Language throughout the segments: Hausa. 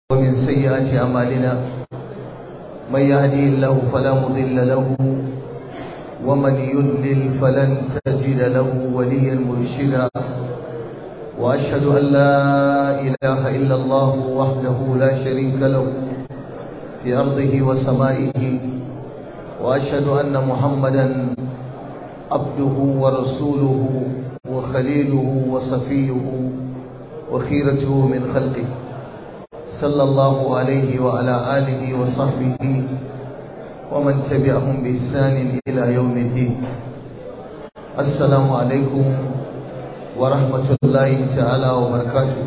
ومن سيئات أعمالنا من يهدي الله فلا مضل له ومن يضلل فلن تجد له وليا مرشدا وأشهد أن لا إله إلا الله وحده لا شريك له في أرضه وسمائه وأشهد أن محمدا عبده ورسوله وخليله وصفيه وخيرته من خلقه صلى الله عليه وعلى آله وصحبه ومن تبعهم بإحسان إلى يوم الدين السلام عليكم ورحمة الله تعالى وبركاته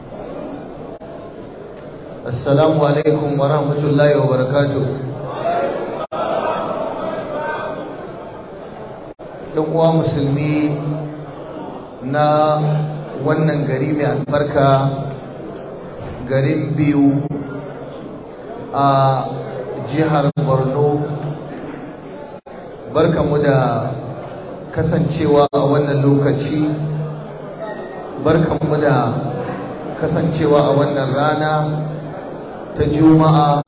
السلام عليكم ورحمة الله وبركاته uwa musulmi na wannan gari mai albarka garin biyu a jihar borno barkamu da kasancewa a wannan lokaci barkamu da kasancewa a wannan rana ta juma'a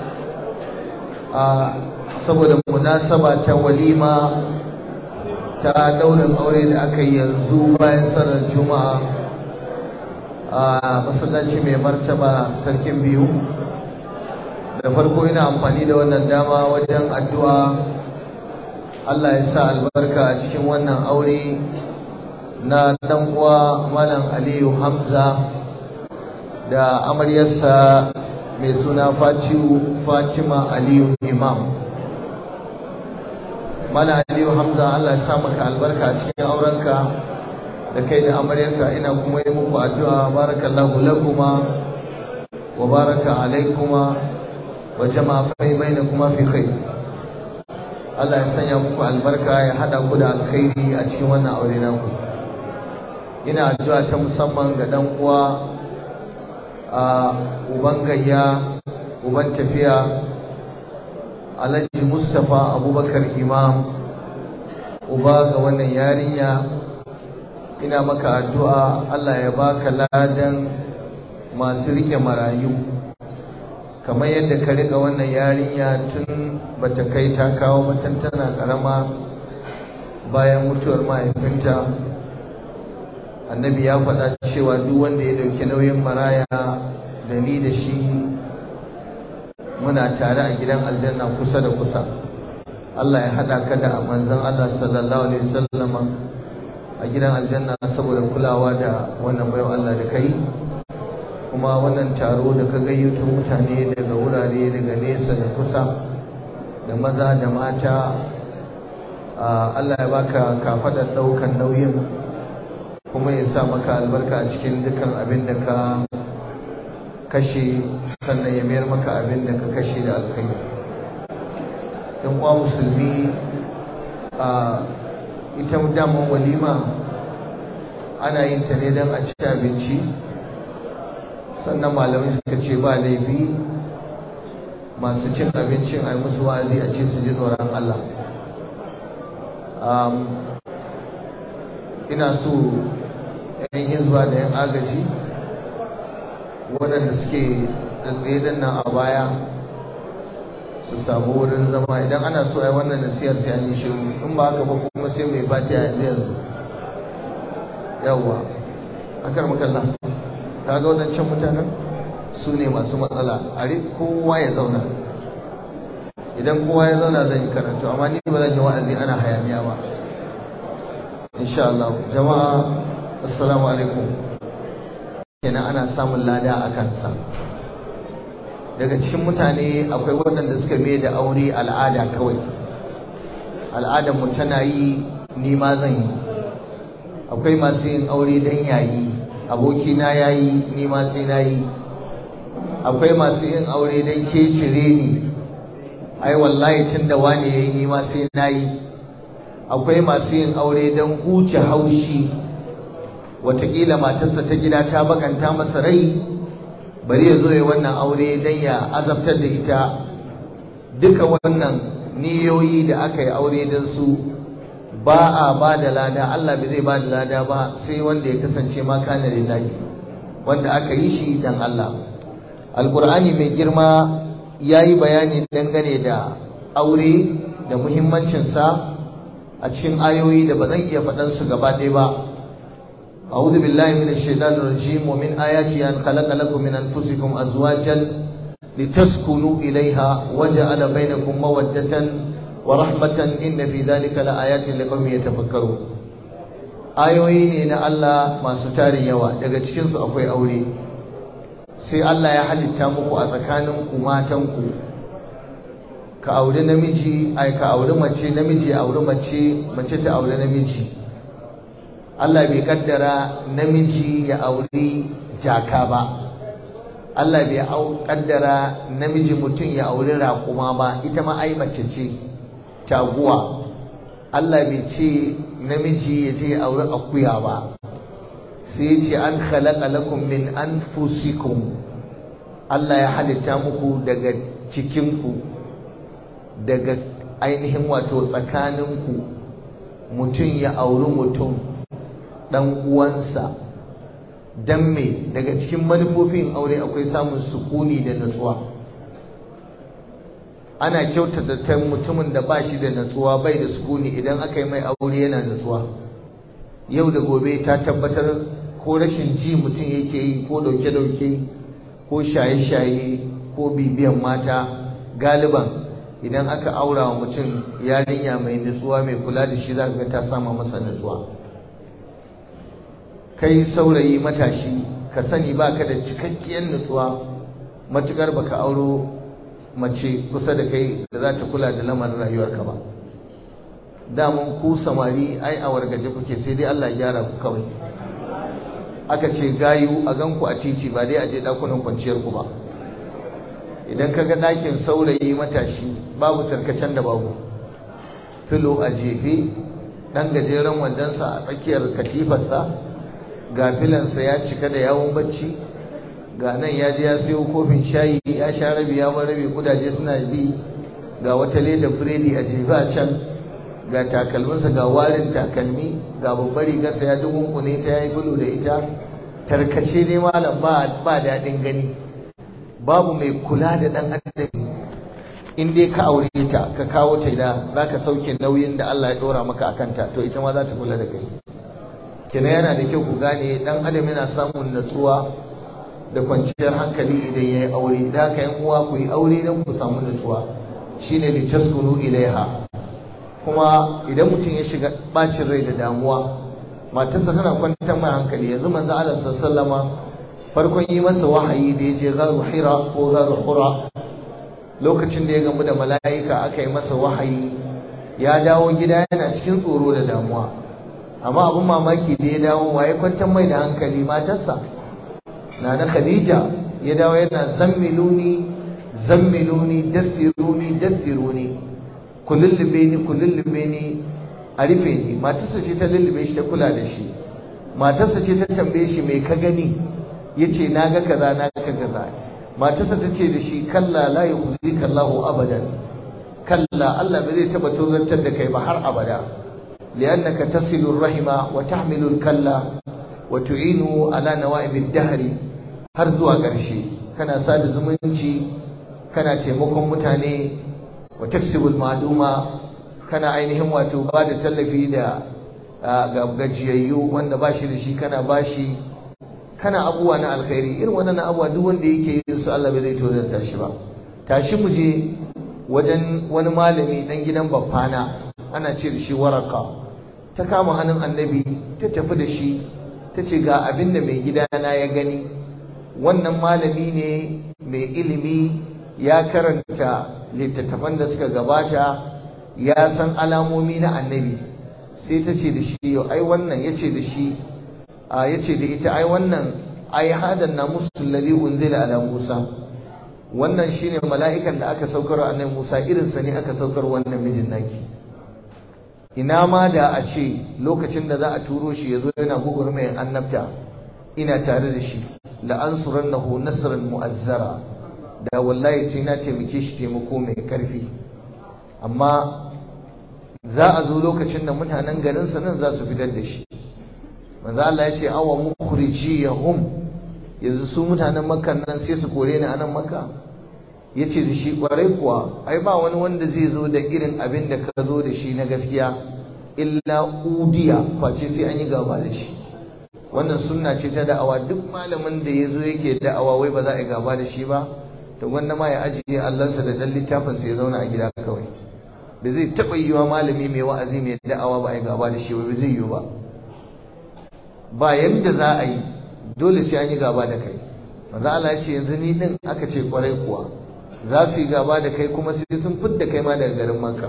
a saboda munasaba ta walima ta daurin aure da aka yi yanzu bayan sanar juma'a a masallaci mai martaba sarkin biyu da farko ina amfani da wannan dama wajen addu'a Allah ya sa albarka a cikin wannan aure na dan uwa malam Aliyu Hamza da amaryarsa mai suna Fatima Aliyu Imam Malam Aliyu Hamza Allah ya sa maka albarka a cikin aurenka da kai da amaryarka ina kuma yi muku addu'a barakallahu lakuma wa baraka alaikuma wa jama'a fai bainakuma fi khair Allah ya sanya muku albarka ya hada ku da alkhairi a cikin wannan aure naku ina addu'a ta musamman ga dan uwa a uban gayya uban tafiya Alhaji Mustapha Abubakar Imam uba ga wannan yarinya ina maka addu'a Allah ya baka ladan masu rike marayu kamar yadda ka rika wannan yarinya tun bata kai ta kawo batan tana karama bayan mutuwar mahaifinta annabi ya faɗa cewa duk wanda ya ɗauki nauyin maraya da ni da shi muna tare a gidan aljanna kusa da kusa Allah ya haɗa ka da manzon Allah sallallahu alaihi wasallama a gidan aljanna saboda kulawa da wannan bayan Allah da kai kuma wannan taro da ka gayyato mutane daga wurare daga nesa da kusa da maza da mata Allah ya baka kafadar daukan nauyin kuma ya sa maka albarka a cikin dukan abin da ka kashe sannan ya mayar maka abin da ka kashe da alkhairi yan uwa musulmi a ita daman walima ana yin ta ne don a ci abinci sannan malamai suka ce ba laifi masu cin abincin a yi musu wa'azi a ce su ji tsoron Allah ina so yan hizba da yan agaji waɗanda suke tsaye nan a baya su samu wurin zama idan ana so a yi wannan nasiyar sai an yi shiru in ba haka ba kuma sai mai fati a yanzu yanzu yawwa akar makalla ka ga wadancan mutanen su ne masu matsala a kowa ya zauna idan kowa ya zauna zan yi karatu amma ni ba zan yi wa'azi ana hayaniya ba insha Allah jama'a assalamu alaikum kenan ana samun lada a kansa daga cikin mutane akwai waɗanda suka mai da aure al'ada kawai al'adar mu tana yi ni ma zan yi akwai masu yin aure don yayi abokina ya yi ni ma sai na yi akwai masu yin aure don ke cire ni ai wallahi tun da wani ya yi ni ma sai na yi akwai masu yin aure don huce haushi watakila matarsa ta gida ta bakanta masa rai bari ya zo ya wannan aure don ya azabtar da ita duka wannan niyoyi da aka yi aure don su ba a ba da lada Allah bai zai ba da lada ba sai wanda ya kasance ma kana lillahi wanda aka yi shi dan Allah alkur'ani mai girma ya yi bayani dangane da aure da muhimmancinsa a cikin ayoyi da ba zan iya faɗansu gaba ɗaya ba أعوذ بالله من الشيطان الرجيم ومن آياته أن خلق لكم من أنفسكم أزواجا لتسكنوا إليها وجعل بينكم مودة ورحمة إن في ذلك لآيات لقوم يتفكرون ayoyi ne na Allah masu tarin yawa daga cikinsu akwai aure sai Allah ya halitta muku a tsakaninku matanku ka auri namiji ai ka auri mace namiji ya auri mace mace ta auri namiji Allah bai kaddara namiji ya auri jaka ba Allah bai kaddara namiji mutum ya auri raƙuma ba ita ma ai mace ce taguwa Allah bai ce namiji ya je auri akuya ba sai ya ce an khalaqa lakum min anfusikum Allah ya halitta muku daga cikinku daga ainihin wato tsakaninku mutum ya auri mutum dan uwansa dan me daga cikin manufofin aure akwai samun sukuni da natsuwa ana kyautata ta mutumin da ba shi da natsuwa bai da sukuni idan aka yi mai aure yana natsuwa yau da gobe ta tabbatar ko rashin ji mutum yake yi ko dauke-dauke ko shaye-shaye ko bibiyan mata galiban idan aka aura wa mutum yarinya mai natsuwa mai kula da shi za ga ta sama masa natsuwa kai saurayi matashi ka sani baka da cikakkiyar nutsuwa matukar baka auro mace kusa da kai da za ta kula da lamarin rayuwarka ba damun ku samari ai a wargaje kuke sai dai Allah ya gyara ku kawai aka ce gayu a ganku a titi ba dai a je dakunan kwanciyar ku ba idan ka ga ɗakin saurayi matashi babu tarkacen da babu filo a jefe ɗan gajeren wandonsa a tsakiyar katifarsa ga filansa ya cika da yawon bacci ga nan ya je ya sayo kofin shayi ya sha rabi ya bar rabi kudaje suna bi ga wata leda biredi a jefa a can ga takalminsa ga warin takalmi ga babbar rigarsa ya dubunkune ta ya yi bulu da ita tarkace ne malam ba ba daɗin gani babu mai kula da ɗan adam in dai ka aure ta ka kawo ta da za ka sauke nauyin da Allah ya ɗora maka a kanta to ita ma za ta kula da kai kina yana da kyau ku gane dan adam yana samun natsuwa da kwanciyar hankali idan yayi aure da haka yan uwa ku yi aure dan ku samu natsuwa shine li taskunu ilaiha kuma idan mutum ya shiga bacin rai da damuwa matarsa tana kwantar mai hankali yanzu manzo Allah sallama farkon yi masa wahayi da ya je garu hira ko garu hura lokacin da ya gamu da mala'ika aka yi masa wahayi ya dawo gida yana cikin tsoro da damuwa amma abin mamaki da ya dawo waye kwantar mai da hankali matarsa na na khadija ya dawo yana zammiluni zammiluni dassiruni dassiruni ku lullube ni ku lullube ni a rufe ni matarsa ce ta lullube shi ta kula da shi matarsa ce ta tambaye shi mai ka gani ya ce na ga kaza na ga kaza matarsa ta ce da shi kalla la yukhzika Allahu abadan kalla Allah bai zai taba turrantar da kai ba har abada لأنك تصل الرحم وتحمل الكلا وتعين على نوائب الدهر har zuwa ƙarshe kana sada zumunci kana taimakon mutane wa taksibul ma'luma kana ainihin wato ba da tallafi da ga gajiyayyu wanda ba shi da shi kana ba shi kana abubuwa na alkhairi irin wannan abubuwa duk wanda yake yin su Allah bai zai tozarta shi ba tashi mu je wajen wani malami dan gidan baffana ana ce da shi waraka ta kama hannun annabi ta tafi da shi ta ce ga abin da mai gidana ya gani wannan malami ne mai ilimi ya karanta littattafan da suka gabata ya san alamomi na annabi sai ta ce da shi yau ai wannan ya ce da shi ya ce da ita ai wannan ai hadan na musul ladhi unzila ala musa wannan shine mala'ikan da aka saukar annabi musa irinsa ne aka saukar wannan mijin naki ina ma da a ce lokacin da za a turo shi ya zo yana gugurmayin annabta ina tare da shi la'ansurannahu nasran mu'azzara da wallahi sai na taimake shi taimako mai karfi amma za a zo lokacin da mutanen garin sa nan za su fitar da shi manzo Allah ya ce awa mukhrijiyahum yanzu su mutanen makkan nan sai su kore ni a nan makka ya ce da shi kwarai kuwa ai ba wani wanda zai zo da irin abin da ka zo da shi na gaskiya illa udiya face sai an yi gaba da shi wannan sunna ce ta da'awa duk malamin da ya zo yake da'awa wai ba za a yi gaba da shi ba to wanda ma ya ajiye allansa da dan littafinsa ya zauna a gida kawai ba zai taɓa yiwa malami mai wa'azi mai da'awa ba a yi gaba da shi ba zai yiwu ba ba yadda za a yi dole sai an yi gaba da kai manzo Allah ya ce yanzu ni din aka ce kwarai kuwa za su yi gaba da kai kuma sai sun fidda kai ma daga garin Makka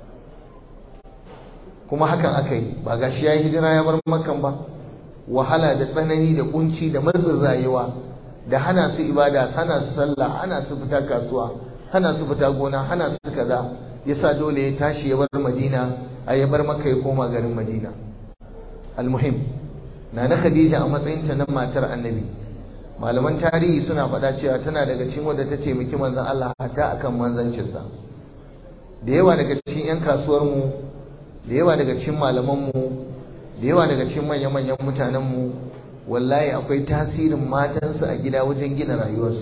kuma hakan aka yi ba gashi ya yi hijira ya bar Makkan ba wahala da tsanani da kunci da matsin rayuwa da hana su ibada hana su sallah hana su fita kasuwa hana su fita gona hana su kaza yasa dole ya tashi ya bar Madina a ya bar Makka ya koma garin Madina almuhim na na Khadija a matsayinta na matar Annabi malaman tarihi suna faɗa cewa tana daga cikin wadda ta taimaki manzon Allah hata akan manzancinsa da yawa daga cikin 'yan kasuwar mu da yawa daga cikin malaman mu da yawa daga cikin manyan manyan mutanen mu wallahi akwai tasirin matansu a gida wajen gina rayuwarsu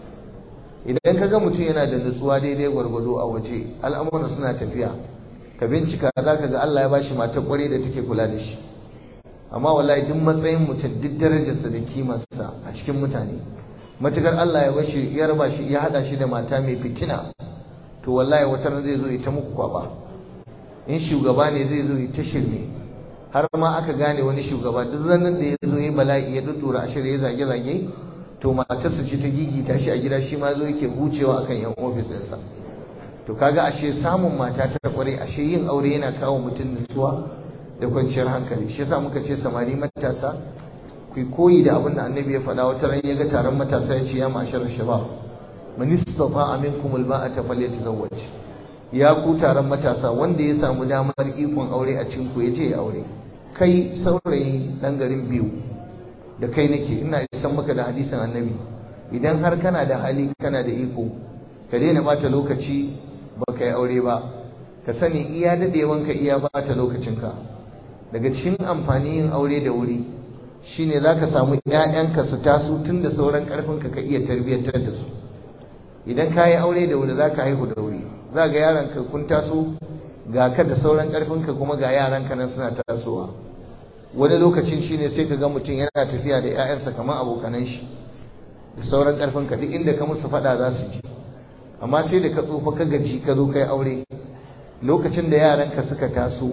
idan ka ga mutum yana da nutsuwa daidai gwargwado a waje al'amuran suna tafiya ka bincika za ka ga Allah ya bashi matar kware da take kula da shi amma wallahi duk matsayin mutum duk darajarsa da kimarsa a cikin mutane matukar Allah ya bashi ya raba shi ya hada shi da mata mai fitina to wallahi wata ran zai zo ya ta muku kwaba in shugaba ne zai zo ya ta shirme har ma aka gane wani shugaba duk ranar da ya zo ya bala'i ya dudura a shirye zage zage to matarsa ce ta gigita shi a gida shi ma zo yake hucewa akan yan ofis ɗinsa to kaga ashe samun mata ta kware ashe yin aure yana kawo mutum nutsuwa da kwanciyar hankali shi yasa muka ce samari matasa ku koyi da abin da annabi ya faɗa wata ran ya ga taron matasa ya ce ya mashar shabab man istata'a minkum alba'ata falyatazawwaj ya ku taron matasa wanda ya samu damar ikon aure a cikin ku ya je ya aure kai saurayi dan garin biyu da kai nake ina isan maka da hadisin annabi idan har kana da hali kana da iko ka daina bata lokaci baka yi aure ba ka sani iya dadewanka iya bata lokacinka daga cikin amfani yin aure da wuri shine zaka samu ƴaƴanka su taso tun da sauran karfinka ka iya tarbiyyantar da su idan ka yi aure da wuri zaka haihu da wuri za ga yaranka kun taso ga ka da sauran karfinka kuma ga yaranka nan suna tasowa wani lokacin shine sai ka ga mutum yana tafiya da ƴaƴansa kamar abokanan shi da sauran karfinka duk inda ka musu faɗa za su ji amma sai da ka tsufa ka gaji ka zo kai aure lokacin da yaranka suka taso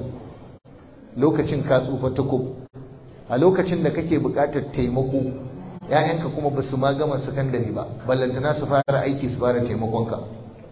lokacin ka tsufa tukub a lokacin da kake buƙatar taimako ‘ya'yanka kuma ba su ma gama sakandare ba ballantana su fara aiki su fara taimakonka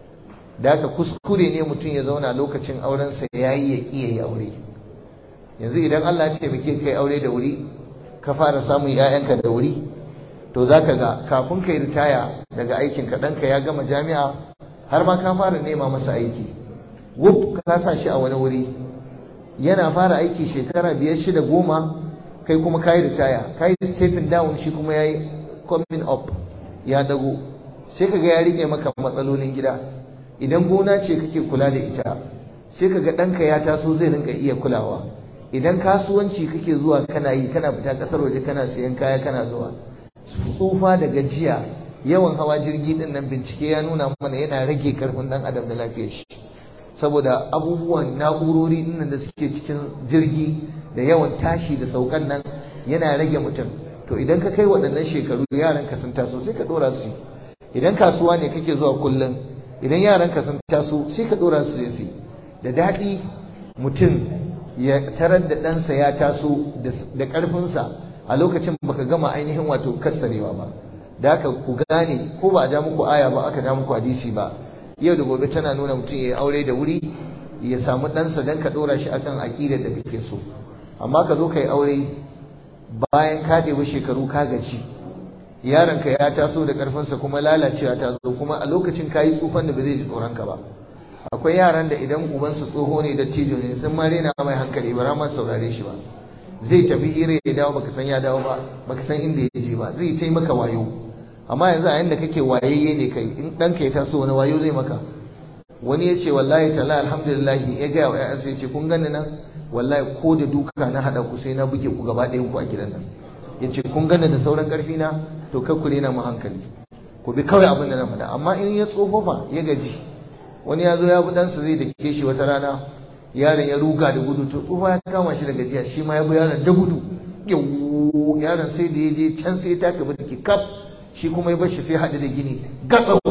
da haka kuskure ne mutum ya zauna lokacin aurensa ya yi ya ƙiya ya aure yanzu idan Allah ya taimake kai aure da wuri ka fara samun ‘ya'yanka da wuri to za ka ga kafin ka yi ritaya daga aikinka ɗanka ya gama jami'a har ma ka fara nema masa aiki wuf ka sa shi a wani wuri yana fara aiki shekara biyar shida goma kai kuma ka yi ritaya ka yi stepping down shi kuma ya yi coming up ya dago sai ka ga ya rike maka matsalolin gida idan gona ce kake kula da ita sai ka ga ɗanka ya taso zai rinka iya kulawa idan kasuwanci kake zuwa kana yi kana fita ƙasar waje kana siyan kaya kana zuwa tsufa da gajiya yawan hawa jirgi din nan bincike ya nuna mana yana rage karfin dan adam da lafiyar shi saboda abubuwan na'urori din da suke cikin jirgi da yawan tashi da saukan nan yana rage mutum to idan ka kai waɗannan shekaru yaran ka sun taso sai ka dora su idan kasuwa ne kake zuwa kullum idan yaran ka sun taso sai ka dora su su da daɗi mutum ya tarar da ɗansa ya taso da ƙarfinsa a lokacin baka gama ainihin wato kassarewa ba da haka ku gane ko ba a ja muku aya ba aka ja muku hadisi ba yau da gobe tana nuna mutum ya yi aure da wuri ya samu ɗansa don ka ɗora shi akan aƙidar da kake so amma ka zo ka yi aure bayan ka ɗebi shekaru ka gaji yaronka ya taso da ƙarfinsa kuma lalacewa ta zo kuma a lokacin ka yi tsufan da ba zai ji tsoronka ba akwai yaran da idan ubansu tsoho ne da cijo ne sun ma rena mai hankali ba ma saurare shi ba zai tafi hira ya dawo baka san ya dawo ba baka san inda ya je ba zai tai maka wayo amma yanzu a yanda kake wayayye ne kai in ɗanka ya taso wani wayo zai maka wani ya ce wallahi tala alhamdulillah ya gaya wa ƴaƴansa ya ce kun gani nan wallahi ko da duka na haɗa ku sai na buge ku gaba ɗayan ku a gidan nan ya ce kun gani da sauran ƙarfi na to kai ku rena mu hankali ku bi kawai abin da na faɗa amma in ya tsofafa ya gaji wani ya zo ya bi ɗansa zai dake shi wata rana yaron ya ruga da gudu to tsufa ya kama shi da gajiya shi ma ya bi yaron da gudu yaron sai da ya je can sai ya taka birki kaf shi kuma ya bar shi sai haɗu da gini gatsau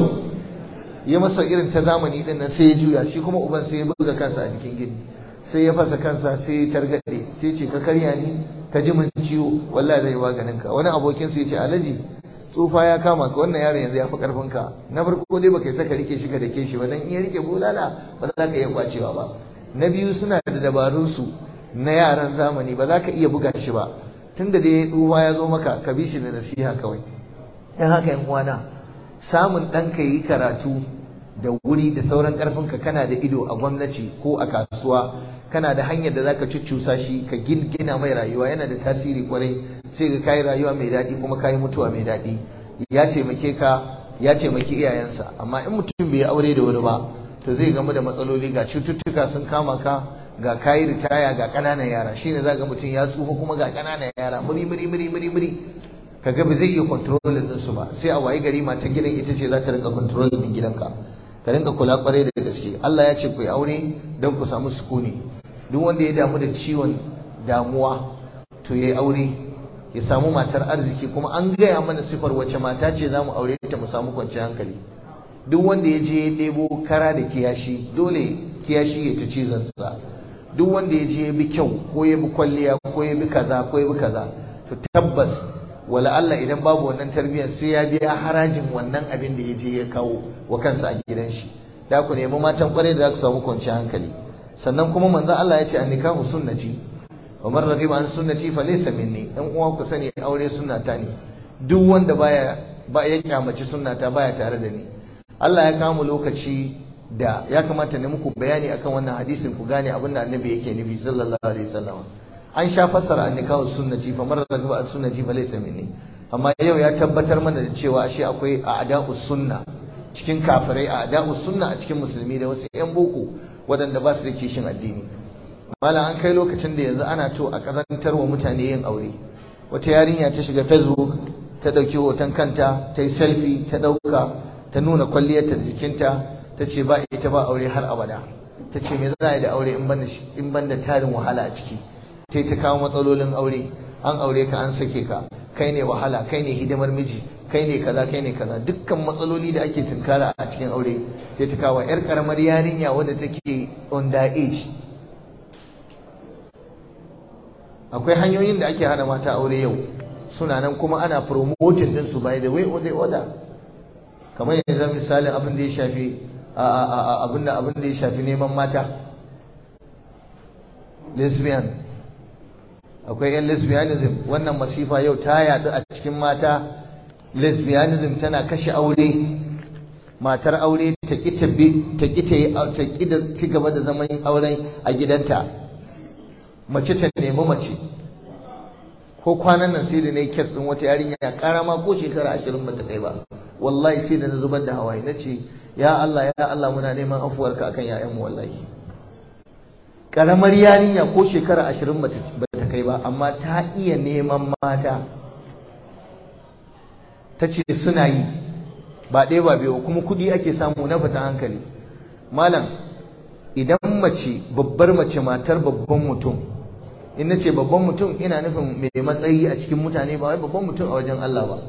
ya masa irin ta zamani din nan sai ya juya shi kuma uban sai ya buga kansa a jikin gini sai ya fasa kansa sai ya targaɗe sai ce ka karya ni ka ji min ciwo wallahi zai maganin ka wani abokin sai ya ce alaji tsufa ya kama ka wannan yaron yanzu ya fi karfin ka na farko dai baka saka rike shi ka dake shi ba dan in ya rike bulala ba za ka iya kwacewa ba na biyu suna da dabarun su na yaran zamani ba za ka iya buga shi ba tunda dai tsufa ya zo maka ka bi shi da nasiha kawai dan haka yan uwana samun ɗanka yi karatu da wuri da sauran ƙarfinka kana da ido a gwamnati ko a kasuwa kana da hanyar da zaka cuccusa shi ka gina mai rayuwa yana da tasiri kwarai sai ka kai rayuwa mai daɗi kuma kai mutuwa mai daɗi ya taimake ka ya taimaki iyayensa amma in mutum bai aure da wuri ba to zai gamu da matsaloli ga cututtuka sun kama ka ga kayi ritaya ga ƙananan yara shine zaka mutum ya tsufa kuma ga ƙananan yara muri muri muri muri muri kaga ba zai iya controlling din su ba sai a wayi gari matan gidan ita ce za ta rinka controlling din gidanka ka rinka kula kwarai da gaske Allah ya ce ku yi aure don ku samu sukuni duk wanda ya damu da ciwon damuwa to yayi aure ya samu matar arziki kuma an gaya mana sifar wacce mata ce za mu aure ta mu samu kwanciyar hankali duk wanda ya je ya ɗebo kara da kiyashi dole kiyashi ya ta cizon sa duk wanda ya je ya bi kyau ko ya bi kwalliya ko ya bi kaza ko ya bi kaza to tabbas wala Allah idan babu wannan tarbiyyar sai ya biya harajin wannan abin da ya je ya kawo wa kansa a gidan shi da ku nemi matan kwarai da za ku samu kwanciyar hankali sannan kuma manzon Allah ya ce an nikahu sunnati wa man raghiba an sunnati fa laysa minni dan uwa ku sani aure sunnata ne duk wanda baya ba ya kyamaci sunnata baya tare da ni Allah ya kama lokaci da ya kamata ne muku bayani akan wannan hadisin ku gane abin da annabi yake nufi sallallahu alaihi wasallam an sha fassara an nikahu sunnati fa man raghiba an sunnati fa laysa minni amma yau ya tabbatar mana da cewa ashe akwai a'da'us sunna cikin kafirai a'da'us sunna a cikin musulmi da wasu yan boko waɗanda ba su da kishin addini malam an kai lokacin da yanzu ana to a kazantar wa mutane yin aure wata yarinya ta shiga facebook ta ɗauki hoton kanta ta yi selfie ta ɗauka ta nuna kwalliyarta da jikinta ta ce ba ita ba aure har abada ta ce me za a yi da aure in ban da tarin wahala a ciki sai ta kawo matsalolin aure an aure ka an sake ka kai ne wahala kai ne hidimar miji kai ne kaza kai ne kaza dukkan matsaloli da ake tunkara a cikin aure sai ta kawo yar karamar yarinya wadda take under age akwai hanyoyin da ake hana mata aure yau suna nan kuma ana promoting din su by the way or the order kamar yanzu misalin abin da ya shafi abin da abin da ya shafi neman mata lesbian akwai yan lesbianism wannan masifa yau ta yadu a cikin mata lesbianism tana kashe aure matar aure ta ƙi ta ƙi ta ƙi da ci gaba da zaman auren a gidanta mace ta nemi mace ko kwanan nan sai da na yi kes ɗin wata yarinya ya ƙara ma ko shekara ashirin ba ta kai ba wallahi sai da na zubar da hawaye na ce ya Allah ya Allah muna neman afuwarka akan ‘ya'yanmu wallahi ƙaramar yarinya ko shekara ashirin ba ta kai ba amma ta iya neman mata ta ce suna yi ba ɗaya ba biyu kuma kuɗi ake samu na fita hankali malam idan mace babbar mace matar babban mutum in na ce babban mutum ina nufin mai matsayi a cikin mutane ba wai babban mutum a wajen Allah ba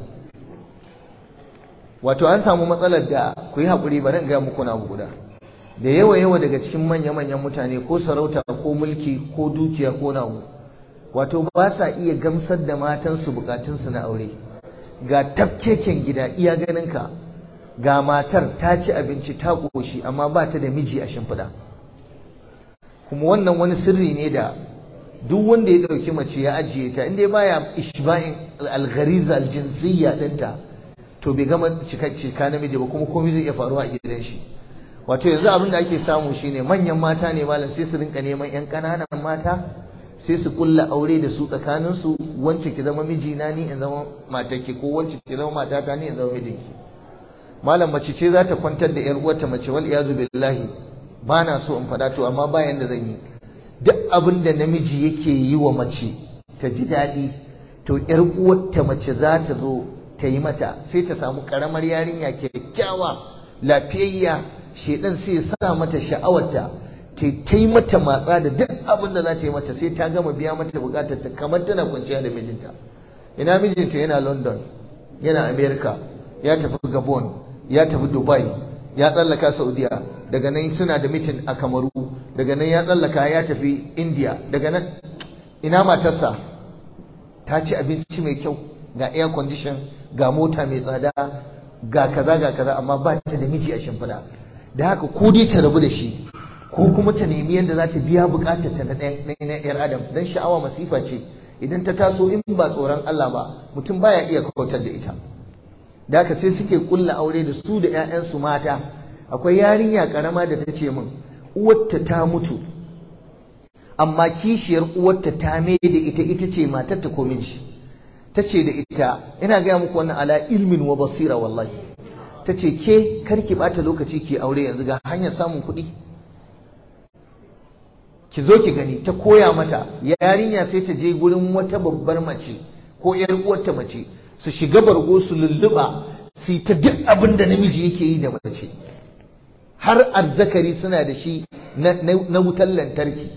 wato an samu matsalar da ku yi haƙuri bari in gaya muku na guda da yawa yawa daga cikin manya-manyan mutane ko sarauta ko mulki ko dukiya ko nawo wato ba sa iya gamsar da matansu bukatunsu na aure ga tafkeken gida iya ganinka ga matar ta ci abinci ta ƙoshi amma ba ta da miji a shimfiɗa kuma wannan wani sirri ne da duk wanda ya ɗauki mace ya ajiye ta inda baya ishba'in alghariza aljinsiyya ɗinta to bai gama cika namiji ba kuma komai zai iya faruwa a gidan shi wato yanzu abin da ake samu shine manyan mata ne malam sai su rinka neman yan ƙananan mata sai su kulla aure da su tsakanin su wance ki zama mijina ni in zama matarki ko wance ki zama matata ni in zama mijinki malam mace ce za ta kwantar da yar uwarta mace wal iyazu billahi ba na so in faɗa to amma bayan da zan yi duk abin da namiji yake yi wa mace ta ji daɗi to yar uwarta mace za ta zo ta yi mata sai ta samu karamar yarinya kyakkyawa lafiyayya shedan sai ya sa mata sha'awarta ta yi mata matsa da duk abin da za ta yi mata sai ta gama biya mata bukatar ta kamar tana kwanciya da mijinta ina mijinta yana london yana america ya tafi gabon ya tafi dubai ya tsallaka saudiya daga nan suna da mitin a kamaru daga nan ya tsallaka ya tafi india daga nan ina matarsa ta ci abinci mai kyau ga air condition ga mota mai tsada ga kaza ga kaza amma ba ta da miji a shimfiɗa da haka ko dai ta rabu da shi ko kuma ta nemi yadda za ta biya bukatar ta na yar adam dan sha'awa masifa ce idan ta taso in ba tsoron Allah ba mutum baya iya kautar da ita da haka sai suke kulla aure da su da 'ya'yansu mata akwai yarinya karama da ta ce min uwarta ta mutu amma kishiyar uwarta ta mai da ita ita ce matar ta komin shi ta ce da ita ina gaya muku wannan ala ilmin wa basira wallahi ta ce ke karki bata lokaci ki aure yanzu ga hanyar samun kuɗi ki zo ki gani ta koya mata yarinya sai ta je gurin wata babbar mace ko yar uwarta mace su shiga bargo su lulluba su ta duk abin da namiji yake yi da mace har arzakari suna da shi na wutar lantarki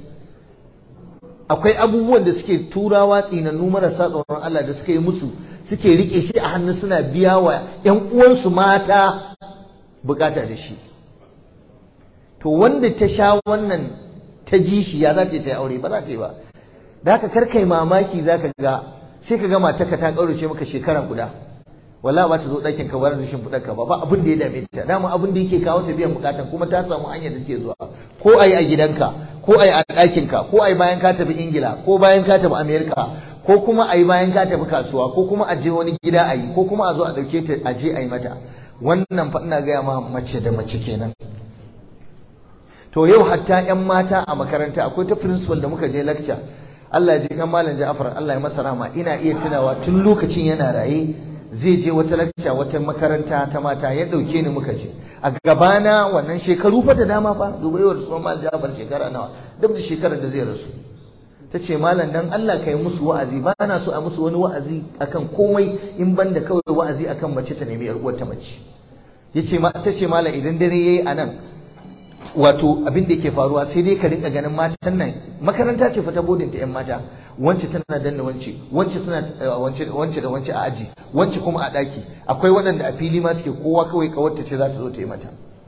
akwai abubuwan da suke turawa tsinannu marasa tsoron Allah da suka yi musu suke rike shi a hannu suna biya wa ‘yan uwansu mata bukata da shi to wanda ta sha wannan ta ji shi ya za ta yi aure ba za ta yi ba da haka kar kai mamaki za ka ga sai ka ga matarka ta ƙaurace maka shekara guda wala ba ta zo ɗakin ka bar rashin fudar ka ba ba abin da ya dame ta dama abin da yake kawo ta biyan bukatan kuma ta samu hanyar da take zuwa ko ayi a gidanka ko ayi a ɗakin ka ko ayi bayan ka tafi ingila ko bayan ka tafi america ko kuma ayi bayan ka tafi kasuwa ko kuma a je wani gida ayi ko kuma a zo a ɗauke ta a je ayi mata wannan fa ina gaya ma mace da mace kenan to yau hatta yan mata a makaranta akwai ta principal da muka je lecture Allah ya ji kan malam Ja'far Allah ya masa rama ina iya tunawa tun lokacin yana raye zai je wata lakca wata makaranta ta mata ya dauke ni muka je a gabana wannan shekaru fa da dama fa dubaiwar su mal Ja'far shekara nawa duk da shekarar da zai rasu ta ce malam dan Allah kai musu wa'azi ba na so a musu wani wa'azi akan komai in ban da kawai wa'azi akan mace ta nemi yar uwarta mace yace ma ta ce malam idan dare yayi anan wato abin da yake faruwa sai dai ka rinka ganin matan nan makaranta ce fa ta bodin ta yan mata wance tana danna wance wance suna wance wance da wance a aji wance kuma a daki akwai waɗanda a fili ma suke kowa kawai kawarta ce za ta zo ta yi mata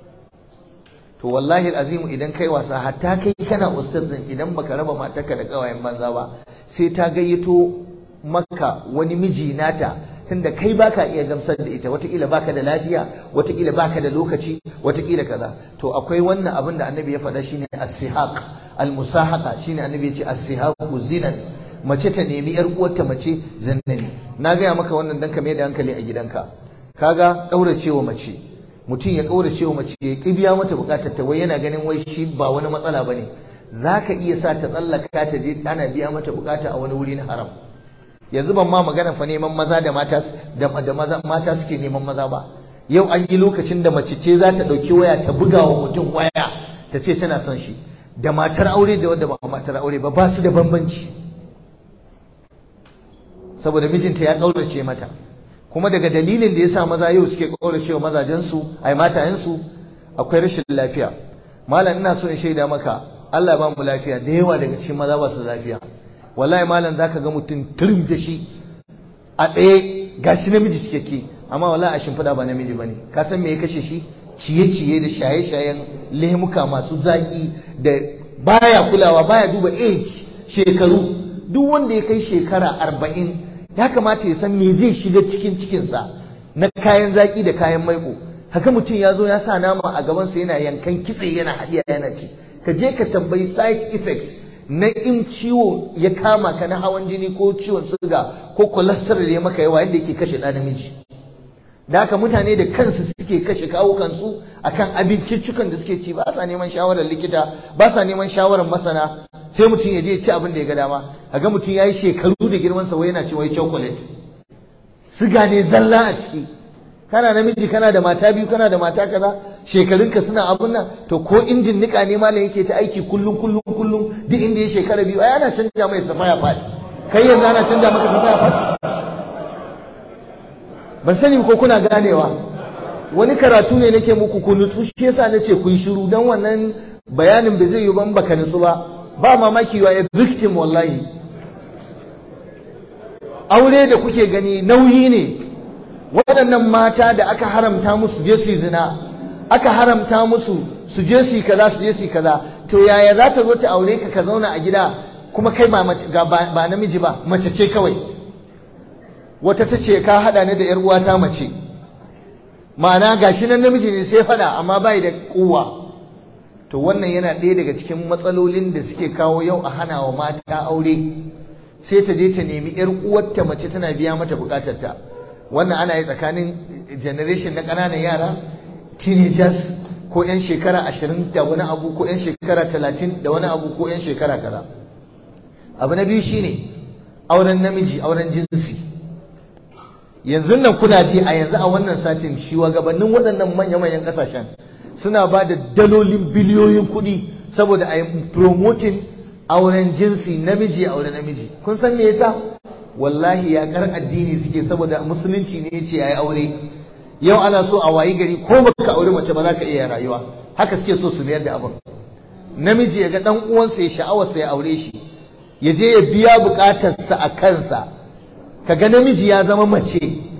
to wallahi azimu idan kai wasa hatta kai kana ustaz din idan baka raba matarka da kawayen banza ba sai ta gayyato maka wani miji nata tunda kai baka iya gamsar da ita watakila baka da lafiya watakila baka da lokaci watakila kaza to akwai wannan abin da annabi ya faɗa shine as-sihaq al-musahaqa shine annabi ya ce as-sihaqu zinan mace ta nemi yar uwarta mace zannani na gaya maka wannan dan ka mai da hankali a gidanka kaga kauracewa mace mutum ya kauracewa mace ya kibiya mata bukatar ta wai yana ganin wai shi ba wani matsala bane zaka iya sa ta tsallaka ta je ana biya mata bukata a wani wuri na haram yanzu ban ma magana fa neman maza da mata da maza mata suke neman maza ba yau an yi lokacin da mace ce za ta ɗauki waya ta buga wa mutum waya ta ce tana son shi da matar aure da wanda ba matar aure ba ba su da bambanci saboda mijinta ya ƙaurace mata kuma daga dalilin da ya sa maza yau suke ƙaurace wa mazajensu ai matayensu akwai rashin lafiya malam ina so in shaida maka Allah ba mu lafiya da yawa daga cikin maza ba su lafiya wallahi malam zaka ga mutum turum da shi a tsaye gashi namiji cikakke amma wallahi a shimfiɗa ba namiji bane ka san me ya kashe shi ciye-ciye da shaye-shayen lemuka masu zaki da baya kulawa baya duba age shekaru duk wanda ya kai shekara arba'in ya kamata ya san me zai shiga cikin cikinsa na kayan zaki da kayan maiko haka mutum ya zo ya sa nama a gabansa yana yankan kitse yana haɗiya yana ci ka je ka tambayi side effect na in ciwo ya kama ka na hawan jini ko ciwon suga ko cholesterol ya maka yawa yadda yake kashe ɗan namiji da haka mutane da kansu suke kashe kawo kansu akan abinciccikan da suke ci ba sa neman shawarar likita ba sa neman shawarar masana sai mutum ya je ci abin da ya ga dama ga mutum ya yi shekaru da girman sa wai yana ci wai chocolate siga ne zalla a ciki kana namiji kana da mata biyu kana da mata kaza shekarunka suna abun nan to ko injin nika ne malam yake ta aiki kullum kullum kullum duk inda ya shekara biyu ai ana canja mai safaya fadi kai yanzu ana canja maka safaya fadi ban sani ko kuna ganewa wani karatu ne nake muku ku nutsu shi yasa nace ku yi shiru dan wannan bayanin bai zai yi ban baka nutsu ba ba mamaki wa a victim wallahi aure da kuke gani nauyi ne waɗannan mata da aka haramta musu je su zina aka haramta musu su je su kaza su je su kaza to yaya za ta zo ta aure ka ka zauna a gida kuma kai ba ba namiji ba mace ce kawai wata ta ce ka hada ni da yar uwata mace ma'ana gashi nan namiji ne sai fada amma bai da kuwa to wannan yana ɗaya daga cikin matsalolin da suke kawo yau a hana wa mata aure sai ta je ta nemi yar uwarta mace tana biya mata bukatarta wannan ana yi tsakanin generation na ƙananan yara teenagers ko 'yan shekara ashirin da wani abu ko 'yan shekara talatin da wani abu ko 'yan shekara kaza abu na biyu shine auren namiji auren jinsi yanzu nan kuna ji a yanzu a wannan satin shugabannin waɗannan manya-manyan ƙasashen suna ba da dalolin biliyoyin kuɗi saboda a yi promoting auren jinsi namiji auren namiji kun san me yasa wallahi yaƙar addini suke saboda musulunci ne ce a yi aure yau ana so a wayi gari ko baka aure mace ba za ka iya rayuwa haka suke so su mayar da abin namiji ya ga dan uwansa ya sha'awarsa ya aure shi ya je ya biya bukatarsa a kansa kaga namiji ya zama mace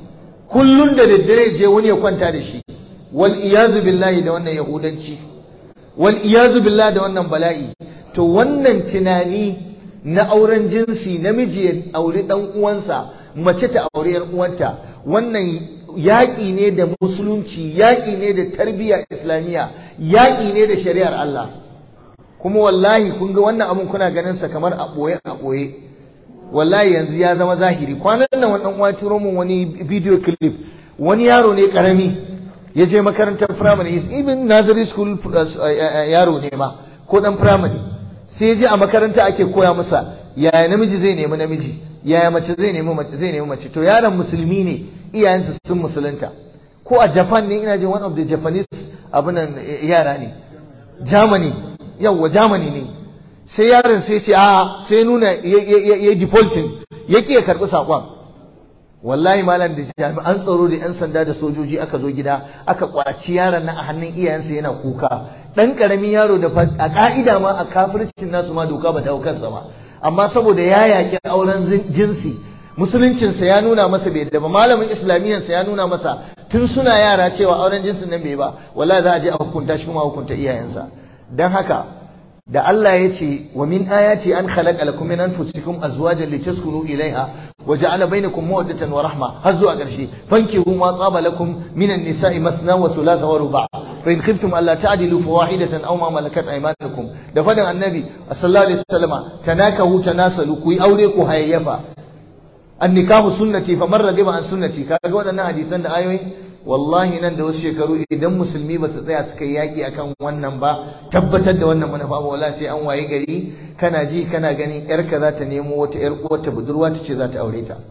kullun da daddare je wani ya kwanta da shi wal iyazu billahi da wannan yahudanci wal iyazu billahi da wannan bala'i to wannan tunani na auren jinsi namiji ya aure dan uwansa mace ta aure yar uwanta wannan yaƙi ne da musulunci yaƙi ne da tarbiyya islamiyya yaƙi ne da shari'ar Allah kuma wallahi kun ga wannan abun kuna ganin sa kamar a ɓoye a ɓoye wallahi yanzu ya zama zahiri kwanan nan wani uwa turo min wani video clip wani yaro ne karami ya je makarantar primary is even nursery school yaro ne ma ko dan primary sai ya je a makaranta ake koya masa yaya namiji zai nemi namiji yaya mace zai nemi mace zai nemi mace to yaron musulmi ne iyayensa sun musulunta ko a Japan ne ina jin one of the Japanese abunan yara ne Germany yawwa Germany ne sai yaron sai ce a sai nuna ya defaulting ya ya karɓi saƙon wallahi malam da jami'an tsaro da 'yan sanda da sojoji aka zo gida aka kwaci yaron nan a hannun iyayensa yana kuka ɗan ƙaramin yaro da a ƙa'ida ma a kafircin nasu ma doka ba ta kansa ba amma saboda ya yaƙi auren jinsi musuluncinsa ya nuna masa bai da ba malamin islamiyyansa ya nuna masa tun suna yara cewa auren jinsin nan bai ba wallahi za a je a hukunta shi kuma a hukunta iyayensa dan haka da Allah ya ce wa min ayati an khalaqa lakum min anfusikum azwajan litaskunu ilaiha wa ja'ala bainakum mawaddatan wa rahma har zuwa ƙarshe fankihu ma tsaba lakum min an-nisa'i masna wa thulatha wa ruba' fa in khiftum alla ta'dilu fawahidatan aw ma malakat aymanukum da fadin annabi sallallahu alaihi wasallama tanakahu tanasalu ku yi aure ku hayayyafa annikahu sunnati fa man radiba an sunnati kaga waɗannan hadisan da ayoyi wallahi nan da wasu shekaru idan musulmi ba su tsaya suka yi yaƙi akan wannan ba tabbatar da wannan manufa ba wallahi sai an waye gari kana ji kana ganin yarka za ta nemo wata yar uwarta budurwa ta ce za ta aure ta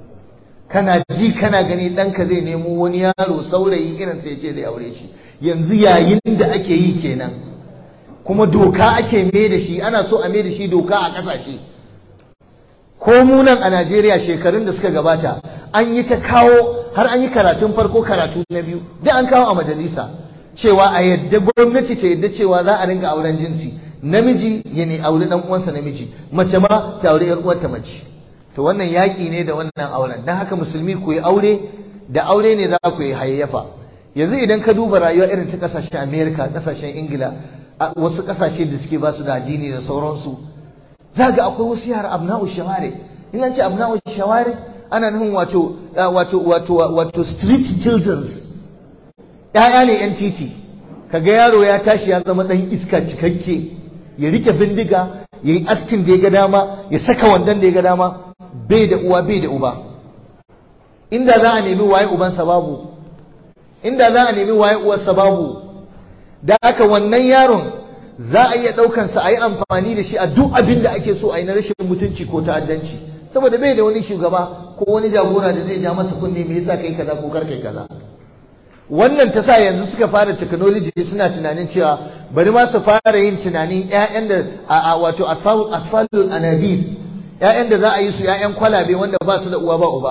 kana ji kana gani ɗanka zai nemo wani yaro saurayi irin sai ce zai aure shi yanzu yayin da ake yi kenan kuma doka ake mai da shi ana so a mai da shi doka a ƙasashe ko mu nan a Najeriya shekarun da suka gabata an yi ta kawo har an yi karatun farko karatu na biyu da an kawo a majalisa cewa a yadda gwamnati ta yadda cewa za a ringa auren jinsi namiji ya ne aure dan uwansa namiji mace ma ta aure yar uwarta mace to wannan yaki ne da wannan auren dan haka musulmi ku yi aure da aure ne za ku yi hayayyafa yanzu idan ka duba rayuwa irin ta kasashen America kasashen Ingila wasu kasashe da suke ba su da addini da sauransu za ga akwai wasu yara abna'u shaware in an ce abna'u shaware ana nufin wato wato wato wato street children ƴaƴa ne yan titi kaga yaro ya tashi ya zama dan iska cikakke ya rike bindiga ya yi askin da ya ga dama ya saka wandan da ya ga dama bai da uwa bai da uba inda za a nemi waye ubansa babu inda za a nemi waye uwarsa babu da aka wannan yaron za a iya ɗaukansa a yi amfani da shi a duk abin da ake so a yi na rashin mutunci ko ta'addanci saboda bai da wani shugaba ko wani jagora da zai ja masa kunne me yasa kai kaza ko kar kai kaza wannan ta sa yanzu suka fara technology suna tunanin cewa bari ma su fara yin tunanin ƴaƴan da a wato asfalul anabir ƴaƴan da za a yi su ƴaƴan kwalabe wanda ba su da uwa ba uba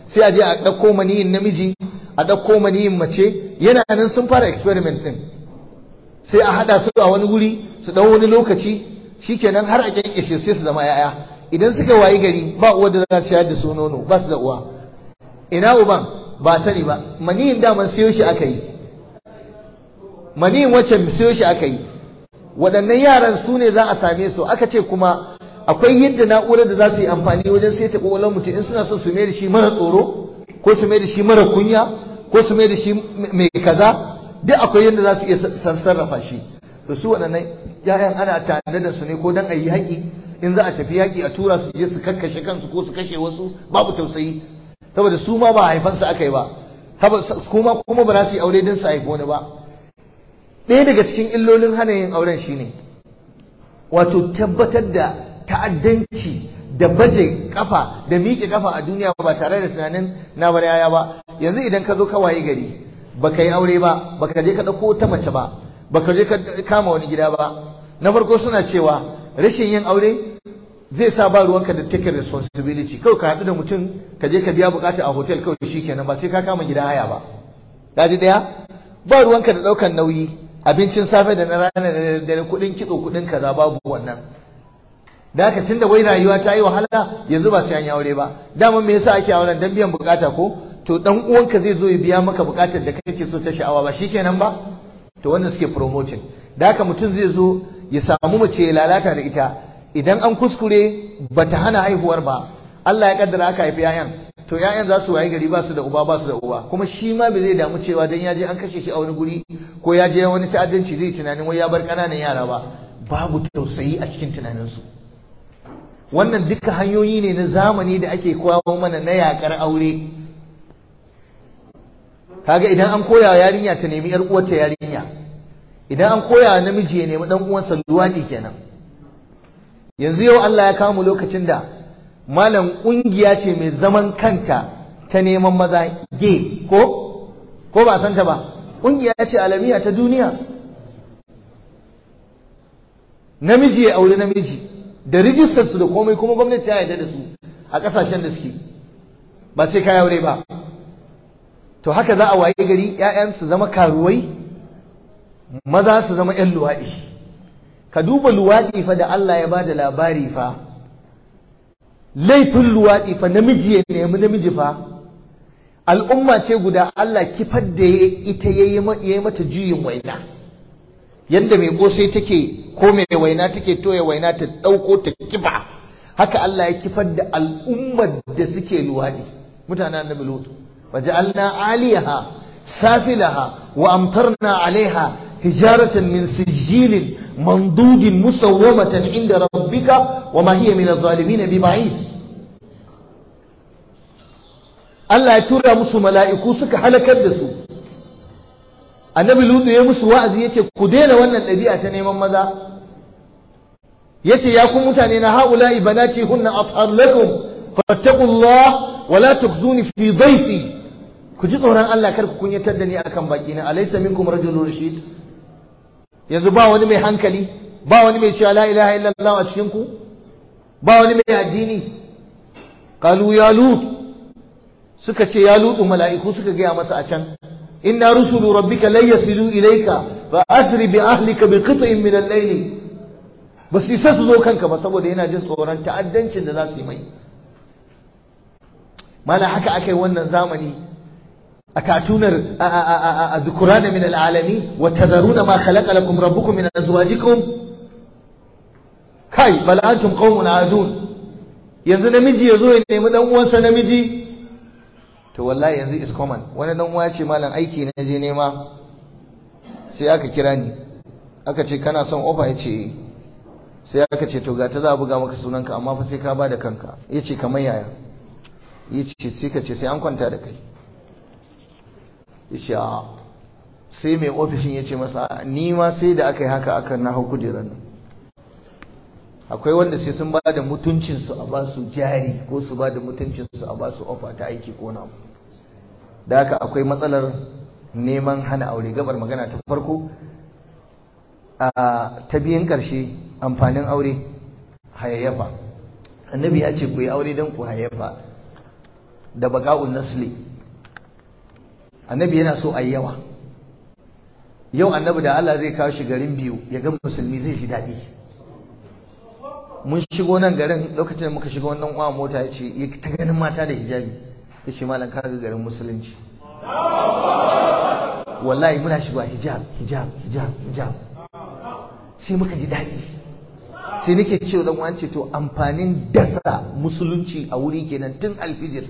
sai a je a ɗauko maniyin namiji a ɗauko maniyin mace yana nan sun fara experiment ɗin sai a haɗa su a wani wuri su ɗau wani lokaci shikenan har a kyankyashe sai su zama 'ya'ya idan suka wayi gari ba uwa da za su shayar da su nono ba su da uwa ina uban ba sani ba maniyin daman siyo shi aka yi maniyin wacce siyo shi aka yi waɗannan yaran su ne za a same su aka ce kuma akwai yadda na'urar da za su yi amfani wajen sai ta ƙwaƙwalwar mutum in suna so su mai da shi mara tsoro ko su mai da shi mara kunya ko su mai da shi mai kaza duk akwai yadda za su iya sarrafa shi to su waɗannan ‘ya'yan ana tare da su ne ko don a yi haƙi in za a tafi yaƙi a tura su je su kakkashe kansu ko su kashe wasu babu tausayi saboda su ma ba haifansu aka yi ba kuma kuma ba za su yi aure don su haifi wani ba ɗaya daga cikin illolin hana yin auren shine wato tabbatar da ta'addanci da baje kafa da miƙe kafa a duniya ba tare da tunanin na bar yaya ba yanzu idan ka zo ka waye gari baka yi aure ba baka je ka ɗauko ta mace ba baka je ka kama wani gida ba na farko suna cewa rashin yin aure zai sa ba ruwanka da take responsibility kawai ka haɗu da mutum ka je ka biya bukata a hotel kawai shikenan ba sai ka kama gidan haya ba kaji daya ba ruwanka da ɗaukan nauyi abincin safe da na rana da dare kuɗin kitso kuɗin kaza babu wannan da haka tunda wai rayuwa ta yi wahala yanzu ba sai an yi aure ba dama me yasa ake auren dan biyan bukata ko to dan uwanka zai zo ya biya maka bukatar da kake so ta sha'awa ba shikenan ba to wannan suke promoting da haka mutum zai zo ya samu mace ya lalata da ita idan an kuskure bata hana haihuwar ba Allah ya kaddara aka haifi yayan to yayan za su wayi gari ba su da uba ba su da uba kuma shi ma bai zai damu cewa dan ya je an kashe shi a wani guri ko ya je wani ta'addanci zai tunanin wai ya bar kananan yara ba babu tausayi a cikin tunaninsu wannan duka hanyoyi ne na zamani da ake kawo mana na yakar aure kaga idan an koya yarinya ta nemi yar uwarta yarinya idan an koya namiji ya nemi dan uwansa luwadi kenan yanzu yau Allah ya kawo mu lokacin da malam kungiya ce mai zaman kanta ta neman maza ge ko ko ba san ta ba kungiya ce alamiya ta duniya namiji ya aure namiji da rijistar su da komai kuma gwamnati ta yarda da su a kasashen da suke ba sai ka aure ba to haka za a waye gari ƴaƴan su zama karuwai maza su zama ƴan luwaɗi ka duba luwaɗi fa da Allah ya bada labari fa laifin luwaɗi fa namiji ya nemi namiji fa al'umma ce guda Allah kifar da ita ya yi mata juyin waina yadda mai kosai take ko mai waina take toya waina ta ɗauko ta kifa haka Allah ya kifar da al'ummar da suke luwaɗi mutanen annabi lutu waja'alna aliyaha safilaha wa amtarna alaiha hijaratan min sijilin mandudin musawwamatan inda rabbika wa ma hiya min adh-dhalimin biba'id Allah ya tura musu mala'iku suka halakar da su annabi lutu ya musu wa'azi yace ku daina wannan ɗabi'a ta neman maza yace ya ku mutane na haula'i banati hunna athhar lakum fattaqullah wa la tukhzuni fi dhayfi ku ji tsoron Allah kar ku kunyatar da ni akan baki na alaysa minkum rajulun rashid yanzu ba wani mai hankali ba wani mai cewa la ilaha illallah a cikin ku ba wani mai addini qalu ya lut suka ce ya lutu mala'iku suka gaya masa a can inna rusulu rabbika lan yasilu ilayka fa asri bi ahlika bi qit'in min al-layl ba su isa su zo kanka ba saboda yana jin tsoron ta'addancin da za su yi mai mana haka akai wannan zamani a tatunar a dhukurana min al-alami wa tadharuna ma khalaqa lakum rabbukum min azwajikum kai bal antum qaumun adun yanzu namiji yazo ya nemi dan uwansa namiji to wallahi yanzu is common wani dan uwa ce malam aiki na je nema sai aka kira ni aka ce kana son ofa ya ce sai aka ce to ga ta za a buga maka sunanka amma fa sai ka ba da kanka ya ce kamar yaya ya ce sai ka ce sai an kwanta da kai ya ce a sai mai ofishin ya ce masa ni ma sai da aka yi haka aka na hau kujerar nan akwai wanda sai sun ba da mutuncinsu a ba su jari ko su ba da mutuncinsu a ba su ofa ta aiki ko na da haka akwai matsalar neman hana aure gabar magana ta farko a ta biyan ƙarshe amfanin aure hayayyafa annabi ya ce ku yi aure don ku hayayyafa da baka'un nasli annabi yana so a yawa yau annabi da Allah zai kawo shi garin biyu ya ga musulmi zai ji daɗi mun shigo nan garin lokacin da muka shiga wannan uwa mota ya ce ya ta ganin mata da hijabi ya ce malam ka ga garin musulunci wallahi muna shiga hijab hijab hijab hijab sai muka ji daɗi sai nake cewa dan wance to amfanin dasa musulunci a wuri kenan tun alfijir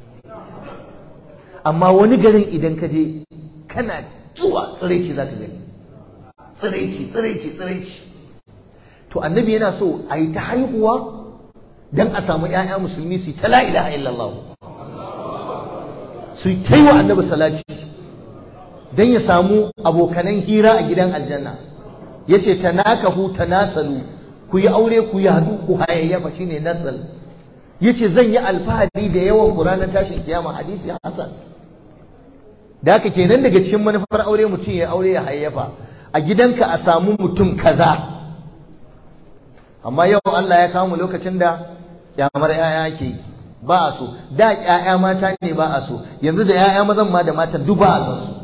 amma wani garin idan ka je kana zuwa tsiraici za ka gani tsiraici tsiraici tsiraici to annabi yana so a yi ta haihuwa don a samu 'ya'ya musulmi su ta la ilaha illallah su ta yi wa annabi salati don ya samu abokanan hira a gidan aljanna ya ce ta nakahu ta nasalu ku yi aure ku yi haɗu ku hayayyafa shi ne nasal ya ce zan yi alfahari da yawan ku ranar tashin kiyama hadisi hasan da haka kenan daga cikin manufar aure mutum ya aure ya hayayyafa a gidanka a samu mutum kaza amma yau Allah ya kawo mu lokacin da kyamar yaya ke ba a so da yaya mata ne ba a so yanzu da yaya mazan ma da matan duk ba a son su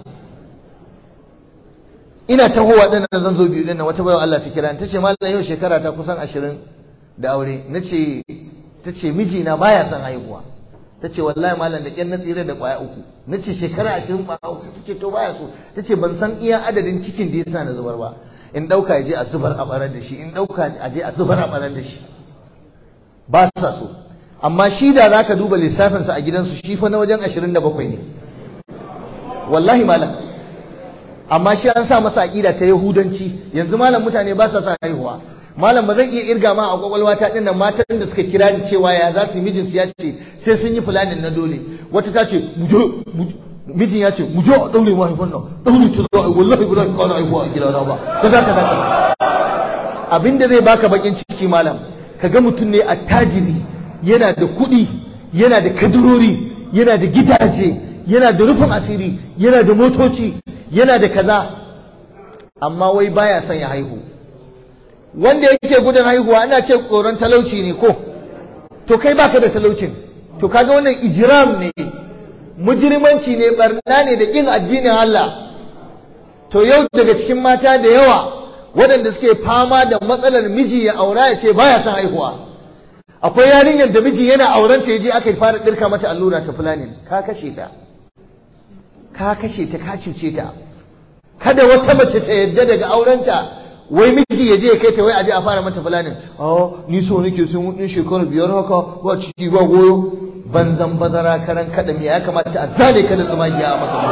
ina tahowa din nan zan zo biyu din nan wata bayan Allah ta kira ta ce mallam yau shekara ta kusan ashirin da aure nace ta ce mijina baya son haihuwa ta ce wallahi malam da ƙyan na tsira da ƙwaya uku na ce shekara ashirin ƙwaya uku ta ce to baya so ta ce ban san iya adadin cikin da ya sa na zubar ba in ɗauka ya je a zubar a ɓarar da shi in ɗauka a je a zubar a ɓarar da shi ba sa so amma shi da za ka duba lissafinsa a gidansu shi fa na wajen ashirin da bakwai ne wallahi malam amma shi an sa masa aƙida ta yahudanci yanzu malam mutane ba sa sa haihuwa malam ba zan iya irga ma a kwakwalwa ta dinnan matan da suka kira ni cewa ya za su mijin su ya ce sai sun yi fulanin na dole wata ta ce mijin ya ce mu je a daure mahaifan nan daure ta zo wallahi ba za ka kawo haihuwa a gidana ba ka za ka za ka abinda zai baka bakin ciki malam kaga mutum ne attajiri yana da kuɗi yana da kadurori yana da gidaje yana da rufin asiri yana da motoci yana da kaza amma wai baya son ya haihu wanda yake gudun haihuwa ana ce tsoron talauci ne ko to kai baka da talaucin to kaga wannan ijram ne mujrimanci ne barna ne da kin addinin Allah to yau daga cikin mata da yawa waɗanda suke fama da matsalar miji ya aura ya ce baya son haihuwa akwai yarinyar da miji yana auren ta yaje aka fara dirka mata allura ta fulani ka kashe ta ka kashe ta ka cuce ta kada wata mace ta yadda daga aurenta wai miji ya je ya kai ta wai aje a fara mata fulanin oh ni so nake sun wudin shekara biyar haka ba ciki ba goyo banzan bazara karan kada me ya kamata a zale ka da tsumagiya a maka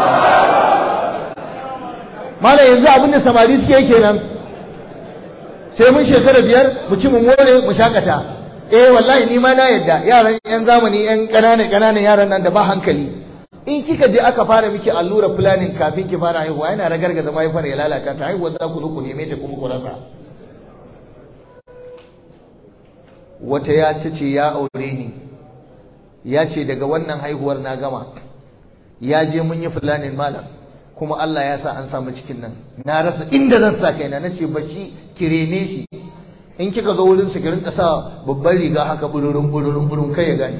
malam yanzu abin da samari suke kenan sai mun shekara biyar mu ci mu more mu shakata eh wallahi ni ma na yadda yaran yan zamani yan ƙananan ƙananan yaran nan da ba hankali in kika je aka fara miki allura planning kafin ki fara haihuwa yana ragargaza mahaifar ya lalata ta haihuwa za ku zo ku neme ta kuma ku rasa wata ya ta ce ya aure ni ya ce daga wannan haihuwar na gama ya je mun yi planning malam kuma Allah ya sa an samu cikin nan na rasa inda zan sa kaina na ce bashi ki rene shi in kika zo wurin su ki rinka sa babban riga haka bururun bururun burun kai ya gane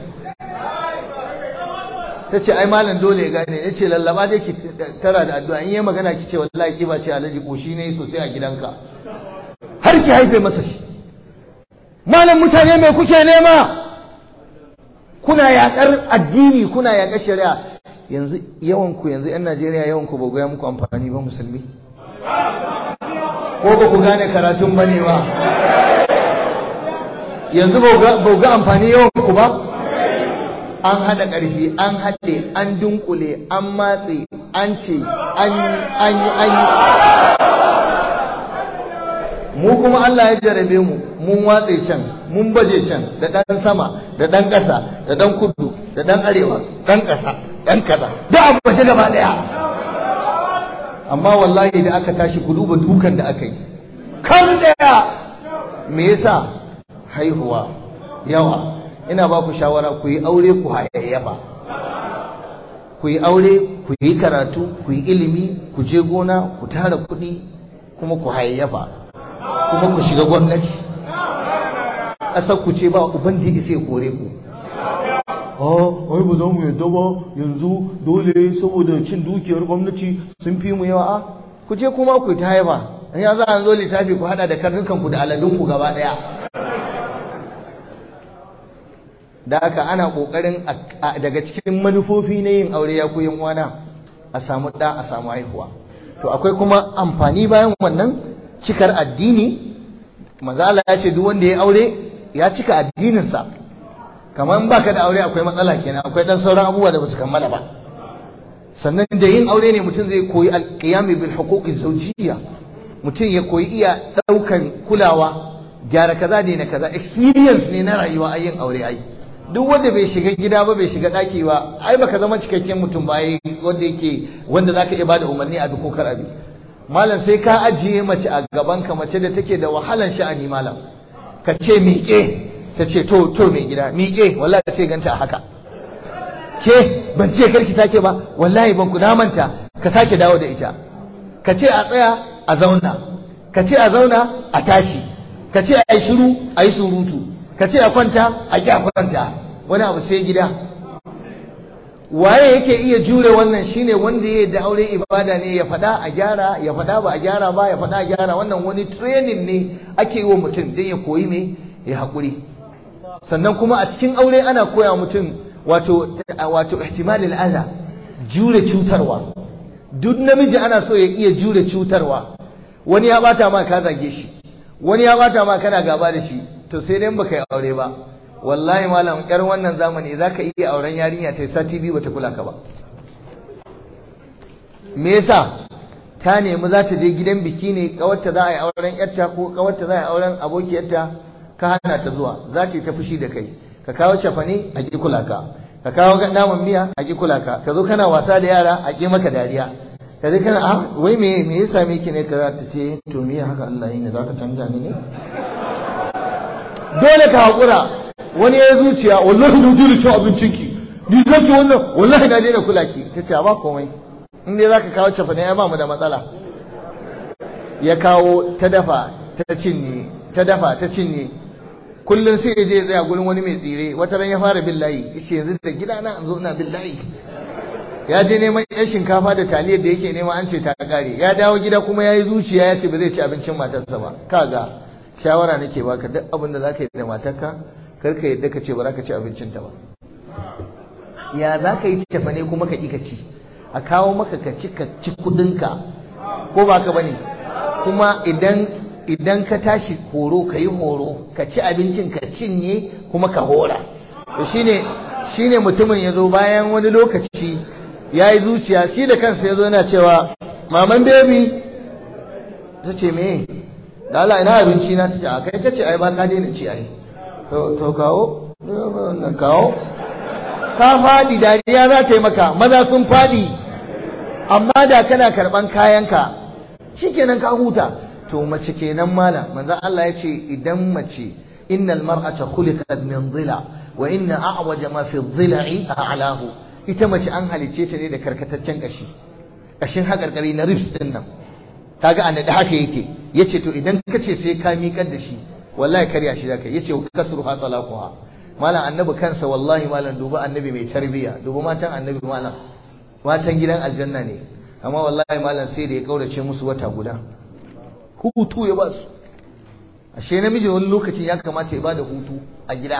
ta ce ai malam dole ya gane ya ce lallaba dai ki tara da addu'a in yi magana ki ce wallahi ki ba ce alaji koshi ne sosai a gidanka har ki haife masa shi malam mutane mai kuke nema kuna yakar addini kuna yakar shari'a yanzu yawan ku yanzu yan Najeriya yawan ku ba goya muku amfani ba musulmi ko ba ku gane karatun bane ba yanzu ba ga amfani yawan ku ba an haɗa ƙarfi an haɗe an dunkule an matse an ce an yi an yi an yi mu kuma Allah ya jarabe mu mun watse can mun baje can da ɗan sama da ɗan ƙasa da ɗan kudu da ɗan arewa ɗan ƙasa ɗan kaza da abu baje gaba ɗaya amma wallahi da aka tashi ku duba dukan da aka yi kan ɗaya me yasa haihuwa yawa ina ba ku shawara ku yi aure ku hayayyafa ku yi aure ku yi karatu ku yi ilimi ku je gona ku tara kuɗi kuma ku hayayyafa kuma ku shiga gwamnati ƙasar ku ce ba uban da sai kore ku ai ba za mu yadda ba yanzu dole saboda cin dukiyar gwamnati sun fi mu yawa a ku je kuma ku ta haifa in ya za a zo littafi ku hada da karnukan ku da aladun ku gaba daya da haka ana kokarin daga cikin manufofi na yin aure ya koyin wana a samu da a samu haihuwa to akwai kuma amfani bayan wannan cikar addini manzo Allah ya ce duk wanda ya aure ya cika addininsa kamar baka da aure akwai matsala kenan akwai dan sauran abubuwa da basu kammala ba sannan da yin aure ne mutum zai koyi alqiyami bil huquqi zawjiyya mutum ya koyi iya daukan kulawa gyara kaza da na kaza experience ne na rayuwa a yin aure ai duk wanda bai shiga gida ba bai shiga daki ba ai baka zama cikakken mutum ba wanda yake wanda zaka iya bada umarni a dukkan abi malam sai ka ajiye mace a gaban ka mace da take da wahalan sha'ani malam ka ce miƙe ta ce to to mai gida miƙe wallahi sai ganta a haka ke ban ce karki take ba wallahi ban ku manta ka sake dawo da ita ka ce a tsaya a zauna ka ce a zauna a tashi ka ce a yi shiru a yi surutu ka ce a kwanta a ƙi a kwanta wani abu sai gida waye yake iya jure wannan shine wanda ya da aure ibada ne ya faɗa a gyara ya faɗa ba a gyara ba ya faɗa a gyara wannan wani training ne ake yi wa mutum don ya koyi me ya haƙuri sannan kuma a cikin aure ana koya mutum wato wato ihtimalil adha jure cutarwa duk namiji ana so ya iya jure cutarwa wani ya bata ma ka zage shi wani ya bata ma kana gaba da shi to sai dai baka yi aure ba wallahi malam yar wannan zamani zaka iya auren yarinya ta sati biyu bata kula ka ba me yasa ta nemi za ta je gidan biki ne kawarta za a yi auren yarta ko kawarta za a yi auren abokiyarta ka hana ta zuwa za ta yi ta fushi da kai ka kawo cafane a ki kula ka ka kawo naman miya a ki kula ka ka zo kana wasa da yara a ki maka dariya ka je kana ah wai me me ya same ki ne ka za ta ce to me haka Allah yi ne za ka canja ni ne dole ka hakura wani ya zuciya wallahi na dole cin abincin ki ni zaki wannan wallahi na daina kula ki ta ce ba komai in dai zaka kawo cafane ya ba mu da matsala ya kawo ta dafa ta cinye ta dafa ta cinye kullum sai ya je ya tsaya gurin wani mai tsire wata ran ya fara billahi yace yanzu da gidana an zo ina billahi ya je neman yan shinkafa da taliyar da yake nema an ce ta kare ya dawo gida kuma ya yi zuciya ya ce ba zai ci abincin matarsa ba kaga shawara nake baka duk abin da zaka yi da matarka kar ka yadda ka ce ba za ka ci abincinta ba ya za ka yi tafa ne kuma ka ƙi ka ci a kawo maka ka ci ka ci kuɗinka ko ba ka bane kuma idan idan ka tashi horo ka yi horo ka ci abincin ka cinye kuma ka hora to shine shine mutumin ya zo bayan wani lokaci ya yi zuciya shi da kansa ya zo yana cewa maman baby ta ce me da Allah ina abinci na ta ce a kai ta ce ai ba ka daina ci ai to to kawo wannan kawo ka faɗi dariya za ta yi maka maza sun faɗi amma da kana karɓan kayanka shikenan ka huta to mace kenan mala manzon Allah ya ce idan mace innal mar'ata khuliqat min dhila wa inna a'waja ma fi dhila'i a'lahu ita mace an halice ta ne da karkataccen kashi kashin hakarkari na ribs din nan kaga an da haka yake yace to idan kace sai ka miƙar da shi wallahi karya shi zaka yace kasru ha talaquha malam annabi kansa wallahi malam duba annabi mai tarbiya duba matan annabi malam matan gidan aljanna ne amma wallahi malam sai da ya kaurace musu wata guda hutu ya ba su ashe namiji wani lokacin ya kamata ya bada hutu a gida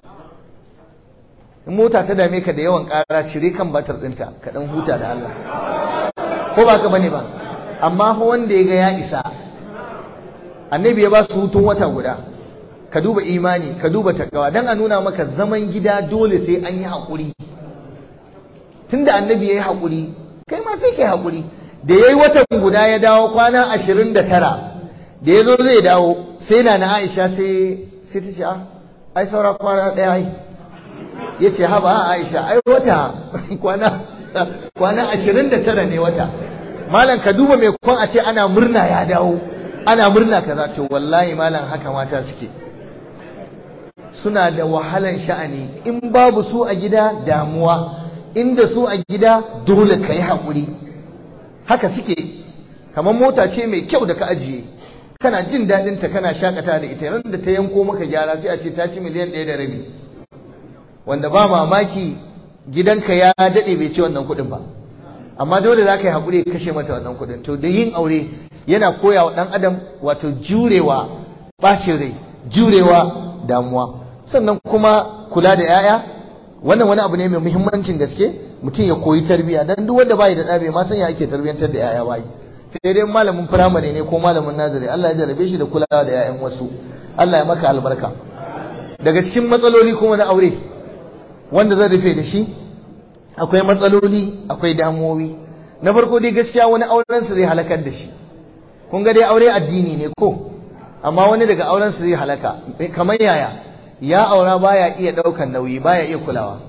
in mota ta dame ka da yawan ƙara cire kan batar ɗinta ka ɗan huta da Allah ko ba ka bane ba amma fa wanda ya ga ya isa annabi ya ba su hutun wata guda ka duba imani ka duba takawa dan a nuna maka zaman gida dole sai an yi haƙuri tunda annabi ya yi haƙuri kai ma sai kai haƙuri da ya yi watan guda ya dawo kwana ashirin da tara da ya zo zai dawo sai na na aisha sai sai ta ce a ai saura kwana ɗaya ai ya ce haba aisha ai wata kwana kwana ashirin da tara ne wata malam ka duba mai kwan a ce ana murna ya dawo ana murna kaza to wallahi malam haka mata suke suna da wahalan sha'ani in babu su a gida damuwa inda su a gida dole ka yi haƙuri haka suke kamar mota ce mai kyau da ka ajiye kana jin daɗin ta kana shakata da ita ran da ta yanko maka gyara sai a ce ta ci miliyan ɗaya da rabi wanda ba mamaki gidanka ya daɗe bai ci wannan kuɗin ba amma dole za ka yi haƙuri kashe mata wannan kuɗin to da yin aure yana koya wa ɗan adam wato jurewa ɓacin rai jurewa damuwa sannan kuma kula da 'ya'ya wannan wani abu ne mai muhimmancin gaske mutum ya koyi tarbiyya dan duk wanda bai da ɗa bai ma san ya ake tarbiyyantar da 'ya'ya bai sai dai malamin firamare ne ko malamin nazari Allah ya jarabe shi da kulawa da 'ya'yan wasu Allah ya maka albarka daga cikin matsaloli kuma na aure wanda zan rufe da shi akwai matsaloli akwai damuwowi na farko dai gaskiya wani auren su zai halakar da shi kun ga dai aure addini ne ko amma wani daga auren su zai halaka kamar yaya ya aura baya iya daukan nauyi baya iya kulawa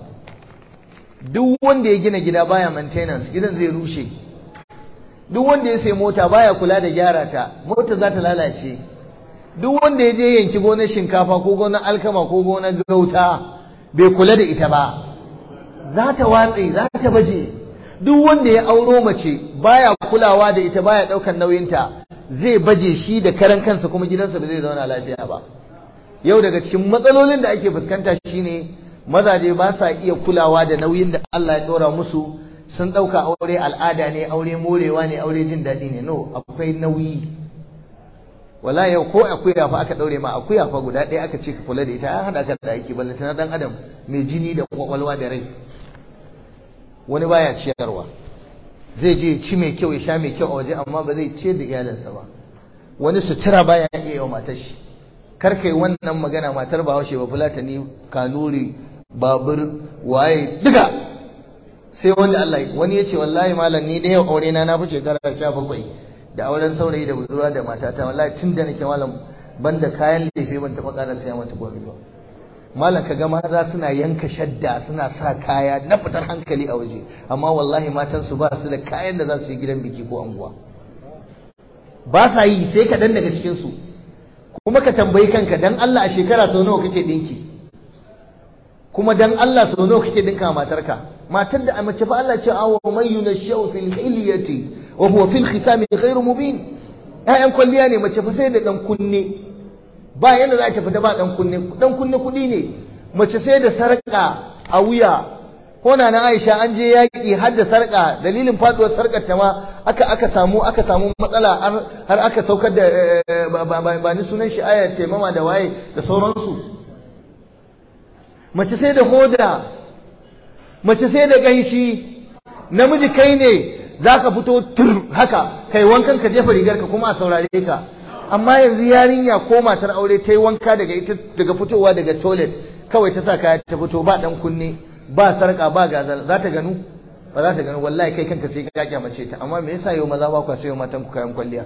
duk wanda ya gina gida baya maintenance gidan zai rushe duk wanda ya sai mota baya kula da gyara ta mota za ta lalace duk wanda ya je yanki gonar shinkafa ko gonar alkama ko gonar gauta bai kula da ita ba za ta watse za ta baje duk wanda ya auro mace baya kulawa da ita baya daukan nauyinta zai baje shi da karan kansa kuma gidansa ba zai zauna lafiya ba yau daga cikin matsalolin da ake fuskanta shine mazaje ba sa iya kulawa da nauyin da Allah ya dora musu sun dauka aure al'ada ne aure morewa ne aure jin daɗi ne no akwai nauyi wala yau ko akuya fa aka daure ma akuya fa guda ɗaya aka ce ka kula da ita an hada ka da aiki balle na dan adam mai jini da kwakwalwa da rai wani baya ciyarwa zai je ci mai kyau ya sha mai kyau a waje amma ba zai ciyar da iyalinsa ba wani sutura baya iya yawa matar shi kar kai wannan magana matar bahaushe ba fulatani kanuri babur waye duka sai wanda Allah wani ya ce wallahi malam ni da yau aure na na fi shekara sha bakwai da auren saurayi da budurwa da matata wallahi tun da nake malam banda kayan lefe ban taɓa ƙara saya mata gobe ba malam ka ga maza suna yanka shadda suna sa kaya na fitar hankali a waje amma wallahi matan su ba su da kayan da za su yi gidan biki ko anguwa ba sa yi sai kaɗan daga cikin su kuma ka tambayi kanka dan Allah a shekara sau nawa kake dinki kuma dan Allah sau nawa kake dinka matarka matar da a mace fa Allah ce awa man yunashu fil hilyati wa huwa fil khisami ghairu mubin ƴaƴan kwalliya ne mace fa sai da dan kunne ba yanda za ta fita ba dan kunne dan kunne kudi ne mace sai da sarka a wuya ko na na Aisha an je yaki har da sarka dalilin faduwar sarkar ta ma aka aka samu aka samu matsala har aka saukar da ba ni sunan shi ayar taimama da waye da sauransu mace sai da hoda mace sai da ganshi namiji kai ne zaka fito tur haka kai wankan ka jefa rigar ka kuma a saurare ka amma yanzu yarinya ko matar aure ta yi wanka daga ita daga fitowa daga toilet kawai ta sa kaya ta fito ba dan kunne ba sarka ba gazal za ta ganu ba za ta ganu wallahi kai kanka sai ka kyamace ta amma me yasa yau maza ba ku sayo matan ku kayan kwalliya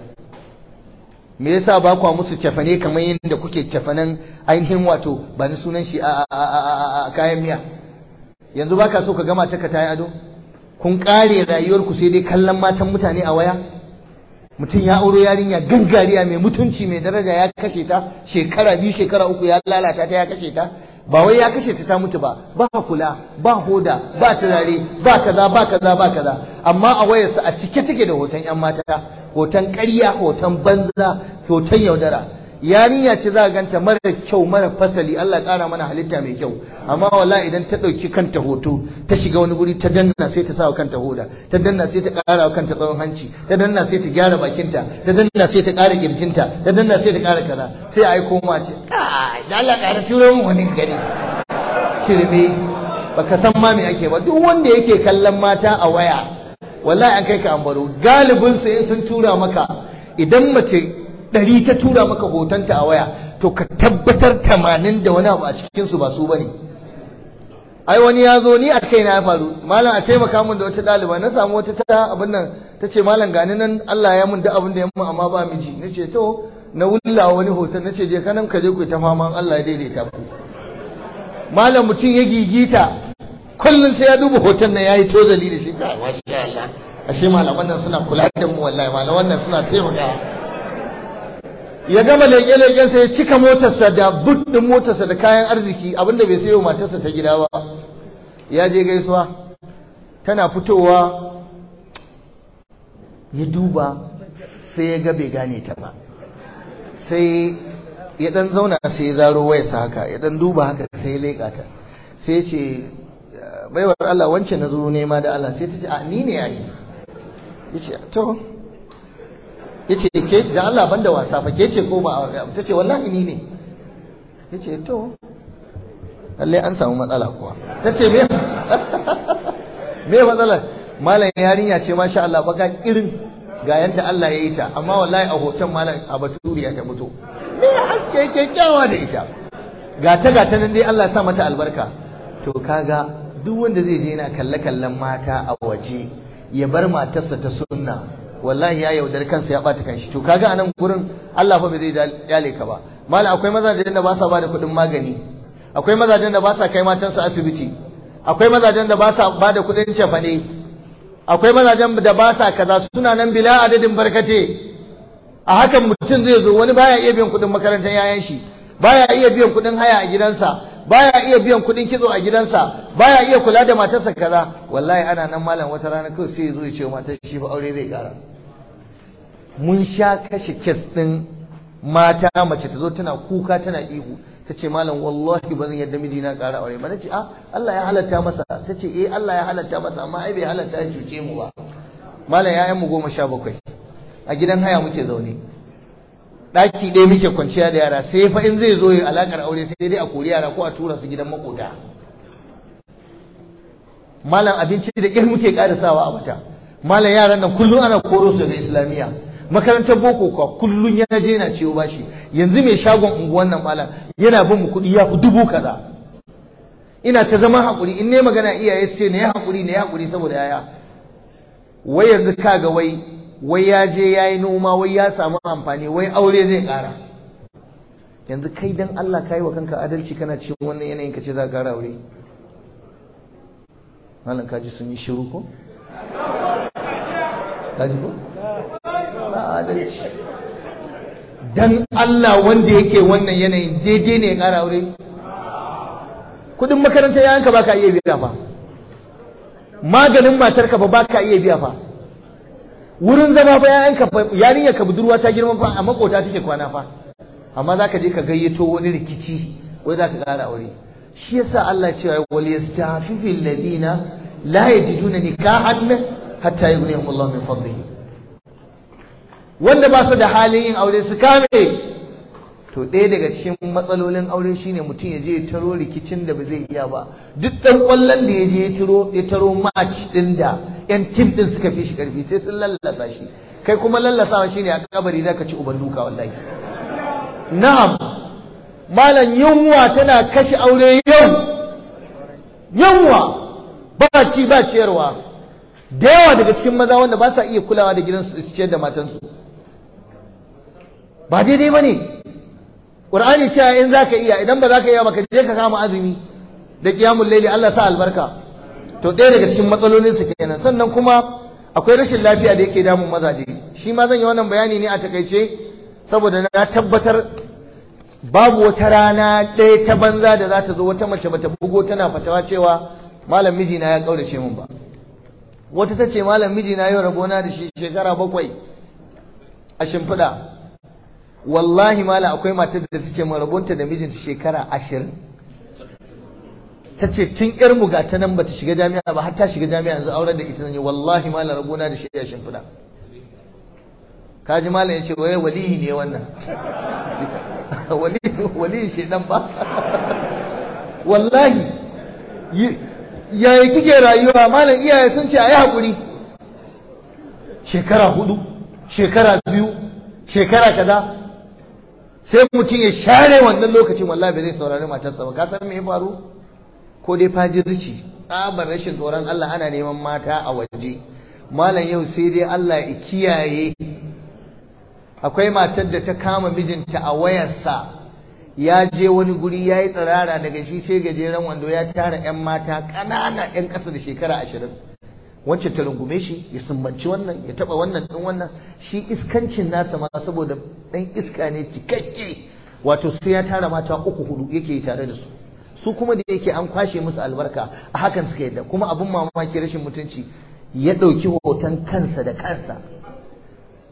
me yasa ba ku musu cefane kamar yadda kuke cefanen ainihin wato ba ni sunan shi a kayan miya yanzu baka so ka gama ta ka tayi ado kun kare rayuwarku sai dai kallon matan mutane a waya mutum ya auro yarinya gangariya mai mutunci mai daraja ya kashe ta shekara biyu shekara uku ya lalata ta ya kashe ta ba wai ya kashe ta ta mutu ba ba kula ba hoda ba turare ba kaza ba kaza ba kaza amma a wayarsa a cike take da hoton yan mata hoton ƙarya hoton banza hoton yaudara yarinya ce za a ganta mara kyau mara fasali Allah ya ƙara mana halitta mai kyau amma wallahi idan ta ɗauki kanta hoto ta shiga wani guri ta danna sai ta sa wa kanta hoda ta danna sai ta ƙara wa kanta tsawon hanci ta danna sai ta gyara bakinta ta danna sai ta ƙara kirjinta ta danna sai ta ƙara kaza sai a aiko ma ce kai da Allah ƙara turo mu wani gari shirme baka san ma me ake ba duk wanda yake kallon mata a waya wallahi an kai ka ambaro galibin su in sun tura maka idan mace ɗari ta tura maka hotonta a waya to ka tabbatar tamanin da wani abu a cikinsu ba su bane ai wani ya zo ni a kai na ya faru malam a taimaka min da wata ɗaliba na samu wata ta abin nan ta ce malam gani nan Allah ya mun da abin da ya mun amma ba miji na ce to na wulla wani hoton na ce je kanan ka je ku ta faman Allah ya daidaita ku malam mutum ya gigita kullum sai ya duba hoton nan yayi tozali da shi ka masha Allah ashe malaman nan suna kula da mu wallahi malaman nan suna taimakawa ya gama leƙe-leƙensa ya cika motarsa da but ɗin motarsa da kayan arziki abinda bai sayo matarsa ta gida ba ya je gaisuwa tana fitowa ya duba sai ya ga bai gane ta ba sai ya dan zauna sai ya zaro wayarsa haka ya dan duba haka sai ya leƙa ta sai ce baiwar Allah wancan na zo nema da Allah sai ta ce a ni ne yayi yace to yace ke da Allah banda wasa fa ke ce ko ba ta ce wallahi ni ne yace to lalle an samu matsala kuwa ta ce me me matsalar malam yarinya ce masha Allah baka irin ga yanda Allah ya yi ta amma wallahi a hoton malam a baturiya ta fito me haske kyakkyawa da ita gata gata nan dai Allah ya sa mata albarka to kaga duk wanda zai je yana kalle kallon mata a waje ya bar matarsa ta sunna wallahi ya yaudar kansa ya bata kanshi to kaga anan gurin Allah fa bai zai yale ka ba malam akwai mazajen da ba sa bada kuɗin magani akwai mazajen da ba sa kai matansu asibiti akwai mazajen da ba sa bada kuɗin cefane akwai mazajen da ba sa kaza suna nan bila adadin barkate a hakan mutum zai zo wani baya iya biyan kuɗin makarantar yayan shi baya iya biyan kuɗin haya a gidansa baya iya biyan kuɗin kitso a gidansa baya iya kula da matarsa kaza wallahi ana nan malam wata rana kawai sai ya zo ya ce matar shi fa aure zai kara mun sha kashe kes ɗin mata mace ta zo tana kuka tana ihu ta ce malam wallahi ba zan yadda mijina ƙara aure ba na ce ah Allah ya halatta masa ta ce eh Allah ya halatta masa amma ai bai halatta ya cuce mu ba malam ya mu goma sha bakwai a gidan haya muke zaune ɗaki ɗaya muke kwanciya da yara sai fa in zai zo ya alakar aure sai dai a kori yara ko a tura su gidan makota malam abinci da ƙyar muke ƙarisawa a wata malam yaran nan kullum ana koro su daga islamiyya makarantar boko kuwa kullum ya je na ciwo bashi yanzu mai shagon unguwan nan malam yana bin mu kuɗi ya fi dubu kaza ina ta zama haƙuri in ne magana iyaye su ce ne ya haƙuri ne ya haƙuri saboda yaya wai yanzu kaga wai wai ya je ya yi noma wai ya samu amfani wai aure zai ƙara yanzu kai dan Allah ka yi wa kanka adalci kana cikin wannan yanayin ka ce za ka ƙara aure malam kaji sun yi shiru ko kaji ko ba adalci dan Allah wanda yake wannan yanayin daidai ne ya ƙara aure kudin makaranta yayanka ba ka iya biya fa maganin matarka ba ba ka iya biya fa wurin zama fa yayanka fa yarinya ka budurwa ta girma fa a makota take kwana fa amma zaka je ka gayyato wani rikici wai zaka ƙara aure shi yasa Allah ya ce wal yastafifu alladhina la yajiduna nikahan hatta yughnihum Allah min fadlihi wanda ba su da halin yin aure su kame to ɗaya daga cikin matsalolin aure shine mutum ya je ya taro rikicin da ba zai iya ba duk ɗan ƙwallon da ya je ya taro ya taro match ɗin da ƴan tim ɗin suka fi shi ƙarfi sai sun lallasa shi kai kuma lallasawa shine a kabari za ka ci uban duka wallahi na'am malam yunwa tana kashe aure yau yunwa ba ci ba ciyarwa da yawa daga cikin maza wanda ba sa iya kulawa da gidansu su ciyar da matansu ba daidai ba ne ƙur'ani cewa in za ka iya idan ba za ka iya ba ka je ka kama azumi da kiyamun laili Allah sa albarka to ɗaya daga cikin matsalolin su kenan sannan kuma akwai rashin lafiya da yake damun mazaje shi ma zan yi wannan bayani ne a takaice saboda na tabbatar babu wata rana ɗaya ta banza da za ta zo wata mace bata bugo tana fatawa cewa malam mijina ya ƙaurace min ba wata ta ce malam mijina yau rabona da shi shekara bakwai a shimfiɗa wallahi malam akwai matar da ta ce rabonta da mijinta shekara ashirin ta ce tun yar mu ta nan bata shiga jami'a ba har ta shiga jami'a yanzu auren da ita ne wallahi malam rabona da shi a shimfiɗa kaji malam ya ce waye walihi ne wannan walihi shedan ba wallahi yaya kike rayuwa malam iyaye sun ce a yi haƙuri shekara hudu shekara biyu shekara kaza sai mutum ya share wannan lokacin wallahi bai zai saurari matarsa ba ka san me ya faru ko dai fajirci tsabar rashin tsoron Allah ana neman mata a waje malam yau sai dai Allah ya kiyaye akwai matar da ta kama mijinta a wayarsa ya je wani guri ya yi tsirara daga shi sai gajeren wando ya tara 'yan mata ƙanana 'yan ƙasa da shekara ashirin wancan ta rungume shi ya sumbanci wannan ya taɓa wannan ɗin wannan shi iskancin nasa ma saboda ɗan iska ne cikakke wato sai ya tara mata uku hudu yake tare da su su kuma da yake an kwashe musu albarka a hakan suka yadda kuma abin mamaki rashin mutunci ya ɗauki hoton kansa da kansa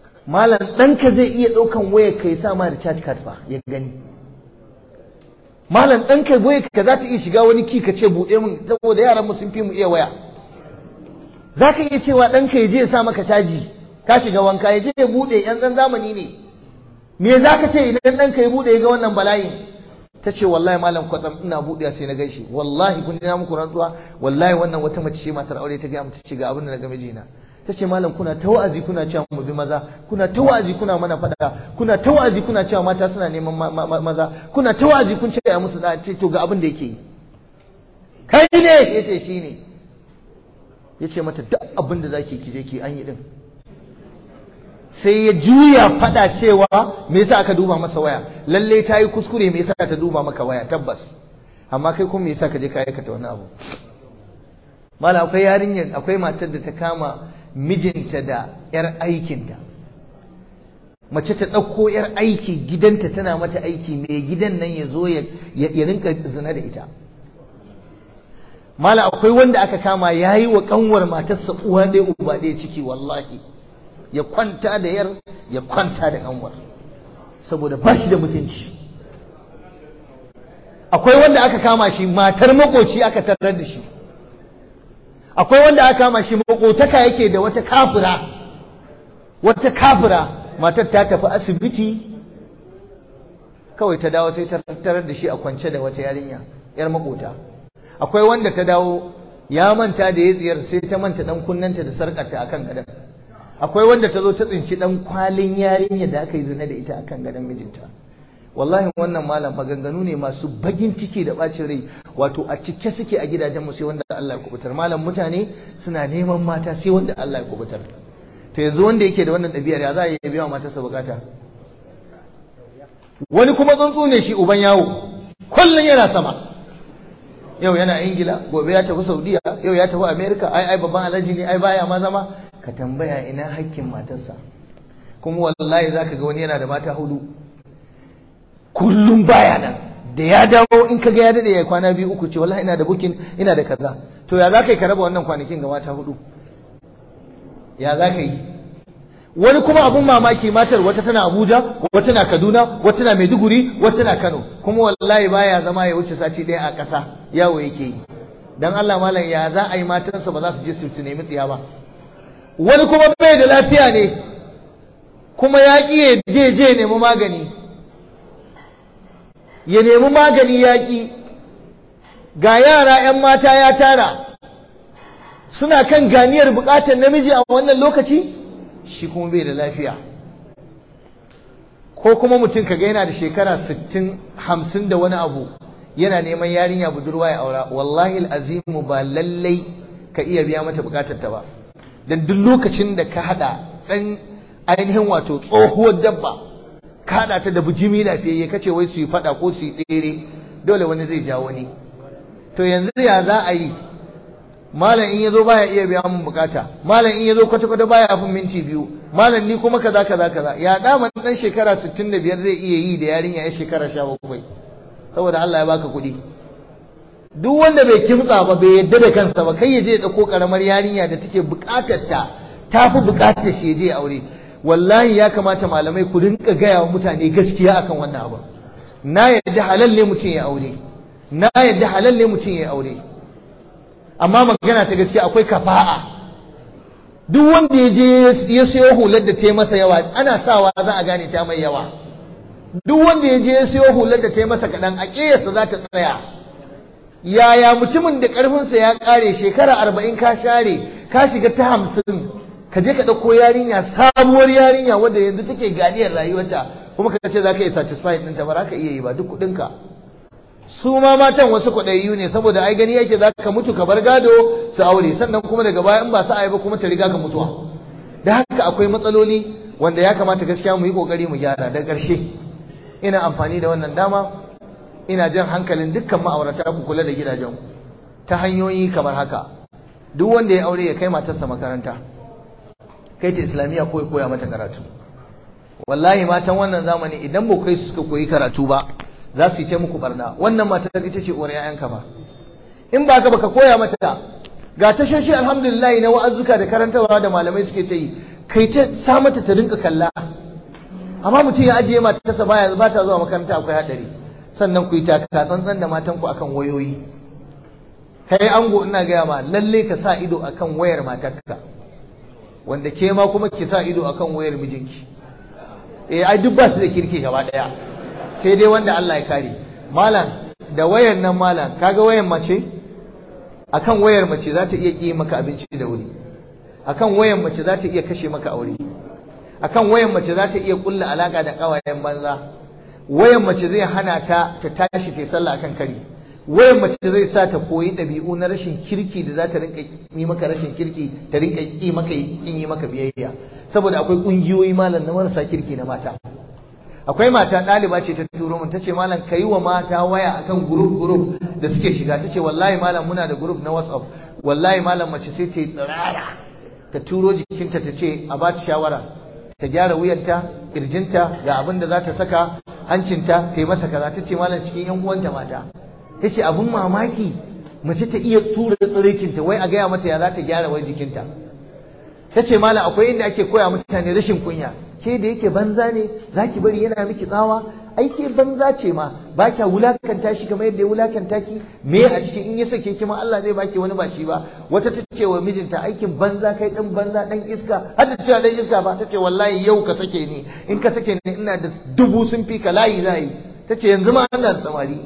malam ɗanka zai iya ɗaukan wayar ka ya sa ma da charge card fa ya gani malam ɗan kai boye ka za ta iya shiga wani ki ka ce buɗe min saboda yaran mu sun fi mu iya waya za ka iya cewa ɗan ka je ya sa maka caji ka shiga wanka ya je ya buɗe yan ɗan zamani ne me za ka ce idan ɗan ka ya buɗe ya ga wannan bala'in ta ce wallahi malam kwatsam ina buɗe sai na gaishe wallahi kun na muku rantsuwa wallahi wannan wata mace ce matar aure ta gaya mata ce ga abin da na ga mijina ta ce malam kuna ta wa'azi kuna cewa mu bi maza kuna ta wa'azi kuna mana faɗa kuna ta wa'azi kuna cewa mata suna neman maza kuna ta wa'azi kun ce a musu da ce to ga abin da yake yi kai ne yace shi ne yace mata duk abin da zaki ki je ki an yi din sai ya juya faɗa cewa me yasa aka duba masa waya lalle ta yi kuskure me yasa ta duba maka waya tabbas amma kai kuma me yasa ka je ka aikata wani abu mala akwai yarinyar akwai matar da ta kama mijinta da 'yar aikinta mace ta ɗauko 'yar aiki gidanta tana mata aiki mai gidan nan ya zo ya rinka zina da ita mala akwai wanda aka kama ya yi wa ƙanwar matarsa uwa ɗaya uba ɗaya ciki wallahi ya kwanta da yar ya kwanta da ƙanwar saboda ba shi da mutunci akwai wanda aka kama shi matar makoci aka tarar da shi akwai wanda aka kama shi makotaka yake da wata kafira wata kafira matar ta tafi asibiti kawai ta dawo sai ta tarar da shi a kwance da wata yarinya yar makota akwai wanda ta dawo ya manta da ya tsiyar sai ta manta dan kunnanta da sarkarta akan gadon akwai wanda ta zo ta tsinci dan kwalin yarinya da aka yi zina da ita akan gadon mijinta wallahi wannan malam maganganu ne masu bagin ciki da bacin rai wato a cike suke a gidajen mu sai wanda Allah ya kubutar malam mutane suna neman mata sai wanda Allah ya kubutar to yanzu wanda yake da wannan ɗabi'ar ya za a yi biya matarsa bukata wani kuma tsuntsu ne shi uban yawo kullum yana sama yau yana ingila gobe ya tafi saudiya yau ya tafi america ai ai babban alhaji ne ai baya ma zama ka tambaya ina hakkin matarsa kuma wallahi zaka ga wani yana da mata hudu kullum baya nan da ya dawo in ka ga ya dade ya kwana biyu uku ce wallahi ina da bukin ina da kaza to ya zaka yi ka raba wannan kwanakin ga mata hudu ya zaka yi wani kuma abun mamaki matar wata tana Abuja wata tana Kaduna wata tana Maiduguri wata tana Kano kuma wallahi baya zama ya wuce sati ɗaya a ƙasa yawo yake yi dan Allah malam ya za a yi matansa ba za su je su nemi tsiya ba wani kuma bai da lafiya ne kuma ya ƙi ya je je nemi magani ya nemi magani ya ƙi ga yara 'yan mata ya tara suna kan ganiyar buƙatar namiji a wannan lokaci shi kuma bai da lafiya ko kuma mutum kaga yana da shekara 60 50 da wani abu yana neman yarinya budurwa ya aura wallahi azimu ba lallai ka iya biya mata bukatar ta ba dan duk lokacin da ka hada dan ainihin wato tsohuwar dabba ka hada ta da bujimi lafiyayye kace wai su yi fada ko su yi tsere dole wani zai ja wani to yanzu ya za a yi malam in yazo baya iya biya mun bukata malam in yazo kwata kwata baya fin minti biyu malam ni kuma kaza kaza kaza ya dama dan shekara 65 zai iya yi da yarinya ya shekara 17 saboda Allah ya baka kuɗi duk wanda bai kimtsa ba bai yadda da kansa ba kai ya je ya dauko karamar yarinya da take bukatar ta tafi bukatar shi ya je aure wallahi ya kamata malamai ku rinka gaya wa mutane gaskiya akan wannan abu na yadda halal ne mutum ya aure na yadda halal ne mutum ya aure amma magana ta gaskiya akwai kafa'a duk wanda ya je ya sayo hular da ta yi masa yawa ana sawa za a gane ta mai yawa duk wanda ya je ya sayo hular da ta yi masa kaɗan a ƙiyarsa za ta tsaya yaya mutumin da ƙarfinsa ya ƙare shekara arba'in ka share ka shiga ta hamsin ka je ka ɗauko yarinya sabuwar yarinya wadda yanzu take ganiyar rayuwarta kuma ka ce za ka yi satisfied ɗinta ba za ka iya yi ba duk kuɗinka su ma matan wasu kwaɗayyu ne saboda ai gani yake za ka mutu ka bar gado su aure sannan kuma daga baya in ba su ba kuma ta riga ka mutuwa da haka akwai matsaloli wanda ya kamata gaskiya mu yi kokari mu gyara da ƙarshe ina amfani da wannan dama ina jan hankalin dukkan ma'aurata ku kula da gidajen ta hanyoyi kamar haka duk wanda ya aure ya kai matarsa makaranta kai ta islamiyya ko ya koya mata karatu wallahi matan wannan zamani idan ba kai suka koyi karatu ba za su yi ta muku barna wannan matar ita ce uwar ƴaƴanka ba in ba ka baka koya mata ga tashoshi alhamdulillah na wa'azzuka da karantarwa da malamai suke ta yi kai ta sa mata ta rinka kalla amma mutum ya ajiye matarsa baya ba ta zuwa makaranta akwai hadari sannan ku yi taka tsantsan da matanku akan wayoyi kai ango ina gaya ma lalle ka sa ido akan wayar matarka wanda ke ma kuma ki sa ido akan wayar mijinki eh ai duk ba su da kirki gaba daya sai dai wanda Allah ya kare malam da wayar nan malam kaga wayar mace akan wayar mace za ta iya ki maka abinci da wuri akan wayar mace za ta iya kashe maka aure akan wayar mace za ta iya kulla alaka da kawayen banza wayar mace zai hana ta ta tashi ta sallah akan kari wayar mace zai sa ta koyi ɗabi'u na rashin kirki da za ta rinka yi maka rashin kirki ta rinka yi maka kin yi maka biyayya saboda akwai ƙungiyoyi malam na marasa kirki na mata akwai mata ɗaliba ce ta turo mun tace malam kai wa mata waya akan group group da suke shiga tace wallahi malam muna da group na WhatsApp wallahi malam mace sai ta yi tsirara ta turo jikinta ta ce a ba ta shawara ta gyara wuyanta kirjinta ga abin da za ta saka hancinta ta yi masa kaza ta ce malam cikin yan uwanta mata ta ce abin mamaki mace ta iya tura tsiraicinta wai a gaya mata ya za ta gyara wai jikinta ta ce malam akwai inda ake koya mutane rashin kunya ke da yake banza ne za ki bari yana miki tsawa ai ke banza ce ma ba kya wulakanta shi kamar yadda ya wulakanta ki me a cikin in ya sake ki ma Allah zai baki wani ba shi ba wata ta ce wa mijinta aikin banza kai dan banza dan iska har ta ce dan iska ba ta ce wallahi yau ka sake ni in ka sake ni ina da dubu sun fi ka layi layi ta ce yanzu ma ana samari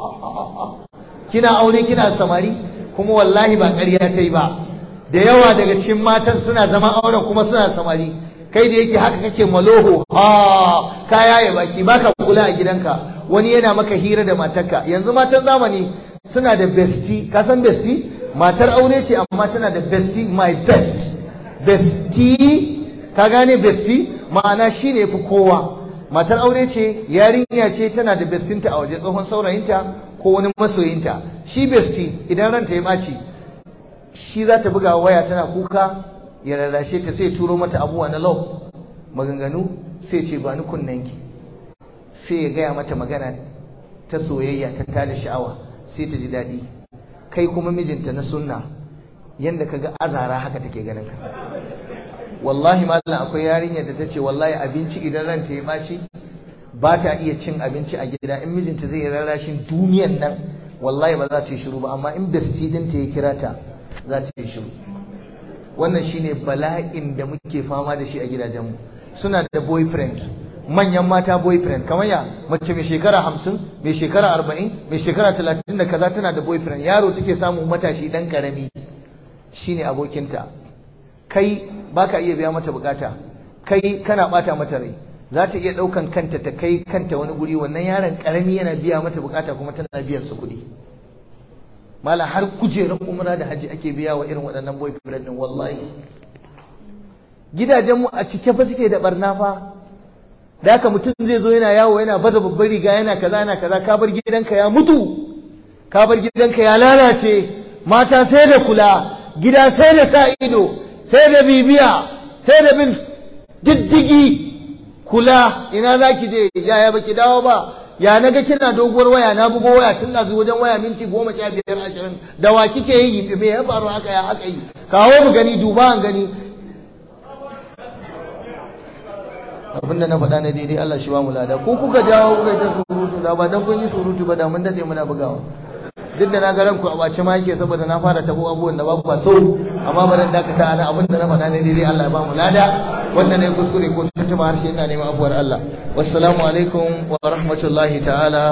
kina aure kina samari kuma wallahi ba ƙarya ta yi ba da yawa daga cikin matan suna zama auren kuma suna samari kai da yake haka kake maloho ha ka yaye baki baka kula a gidanka wani yana maka hira da matarka yanzu matan zamani suna da bestie ka san bestie matar aure ce amma tana da bestie my best bestie ka gane bestie ma'ana shine fi kowa matar aure ce yarinya ce tana da bestinta a waje tsohon saurayinta ko wani masoyinta shi bestie idan ranta ya ɓaci shi za ta buga waya tana kuka ya rarrashe ta sai turo mata abubuwa na love maganganu sai ce ba ni kunnanki sai ya gaya mata magana ta soyayya ta tada sha'awa sai ta ji daɗi kai kuma mijinta na sunna yanda kaga azara haka take ganin ka wallahi mallam akwai yarinyar da tace wallahi abinci idan ranta ya baci ba ta iya cin abinci a gida in mijinta zai rarrashin duniyan nan wallahi ba za ta yi shiru ba amma in besti ɗinta ya kira ta za ta yi shiru wannan shine bala'in da muke fama da shi a gidajenmu suna da boyfriend manyan mata boyfriend kamar ya mace mai shekara hamsin mai shekara arba'in mai shekara talatin da kaza tana da boyfriend yaro take samun matashi dan karami shine abokinta kai baka iya biya mata bukata kai kana bata mata rai za ta iya daukan kanta ta kai kanta wani guri wannan yaron karami yana biya mata bukata kuma tana biyan su kuɗi mala har kujerar umra da haji ake biya wa irin waɗannan boyfriend din wallahi gidajenmu a cike fa suke da barna fa da haka mutum zai zo yana yawo yana baza babbar riga yana kaza yana kaza ka bar gidanka ya mutu ka bar gidanka ya lalace mata sai da kula gida sai da sa ido sai da bibiya sai da bin diddigi kula ina zaki je yaya baki dawo ba ya naga kina doguwar waya na bugo waya tun na wajen waya minti goma sha biyar ashirin da wa kike yi me ya faru haka ya haka yi kawo mu gani duba an gani abinda na faɗa na daidai Allah shi ba mu lada ko kuka jawo kuka ta surutu da ba dan kun yi surutu ba da mun dade muna bugawa duk da na ga ranku a bace ma yake saboda na fara tabo abubuwan da ba ku so amma ba dan dakata ana abinda na faɗa ne daidai Allah ya ba mu lada wanda ne kuskure ko tuntuba harshe ina neman abuwar Allah wassalamu alaikum wa rahmatullahi ta'ala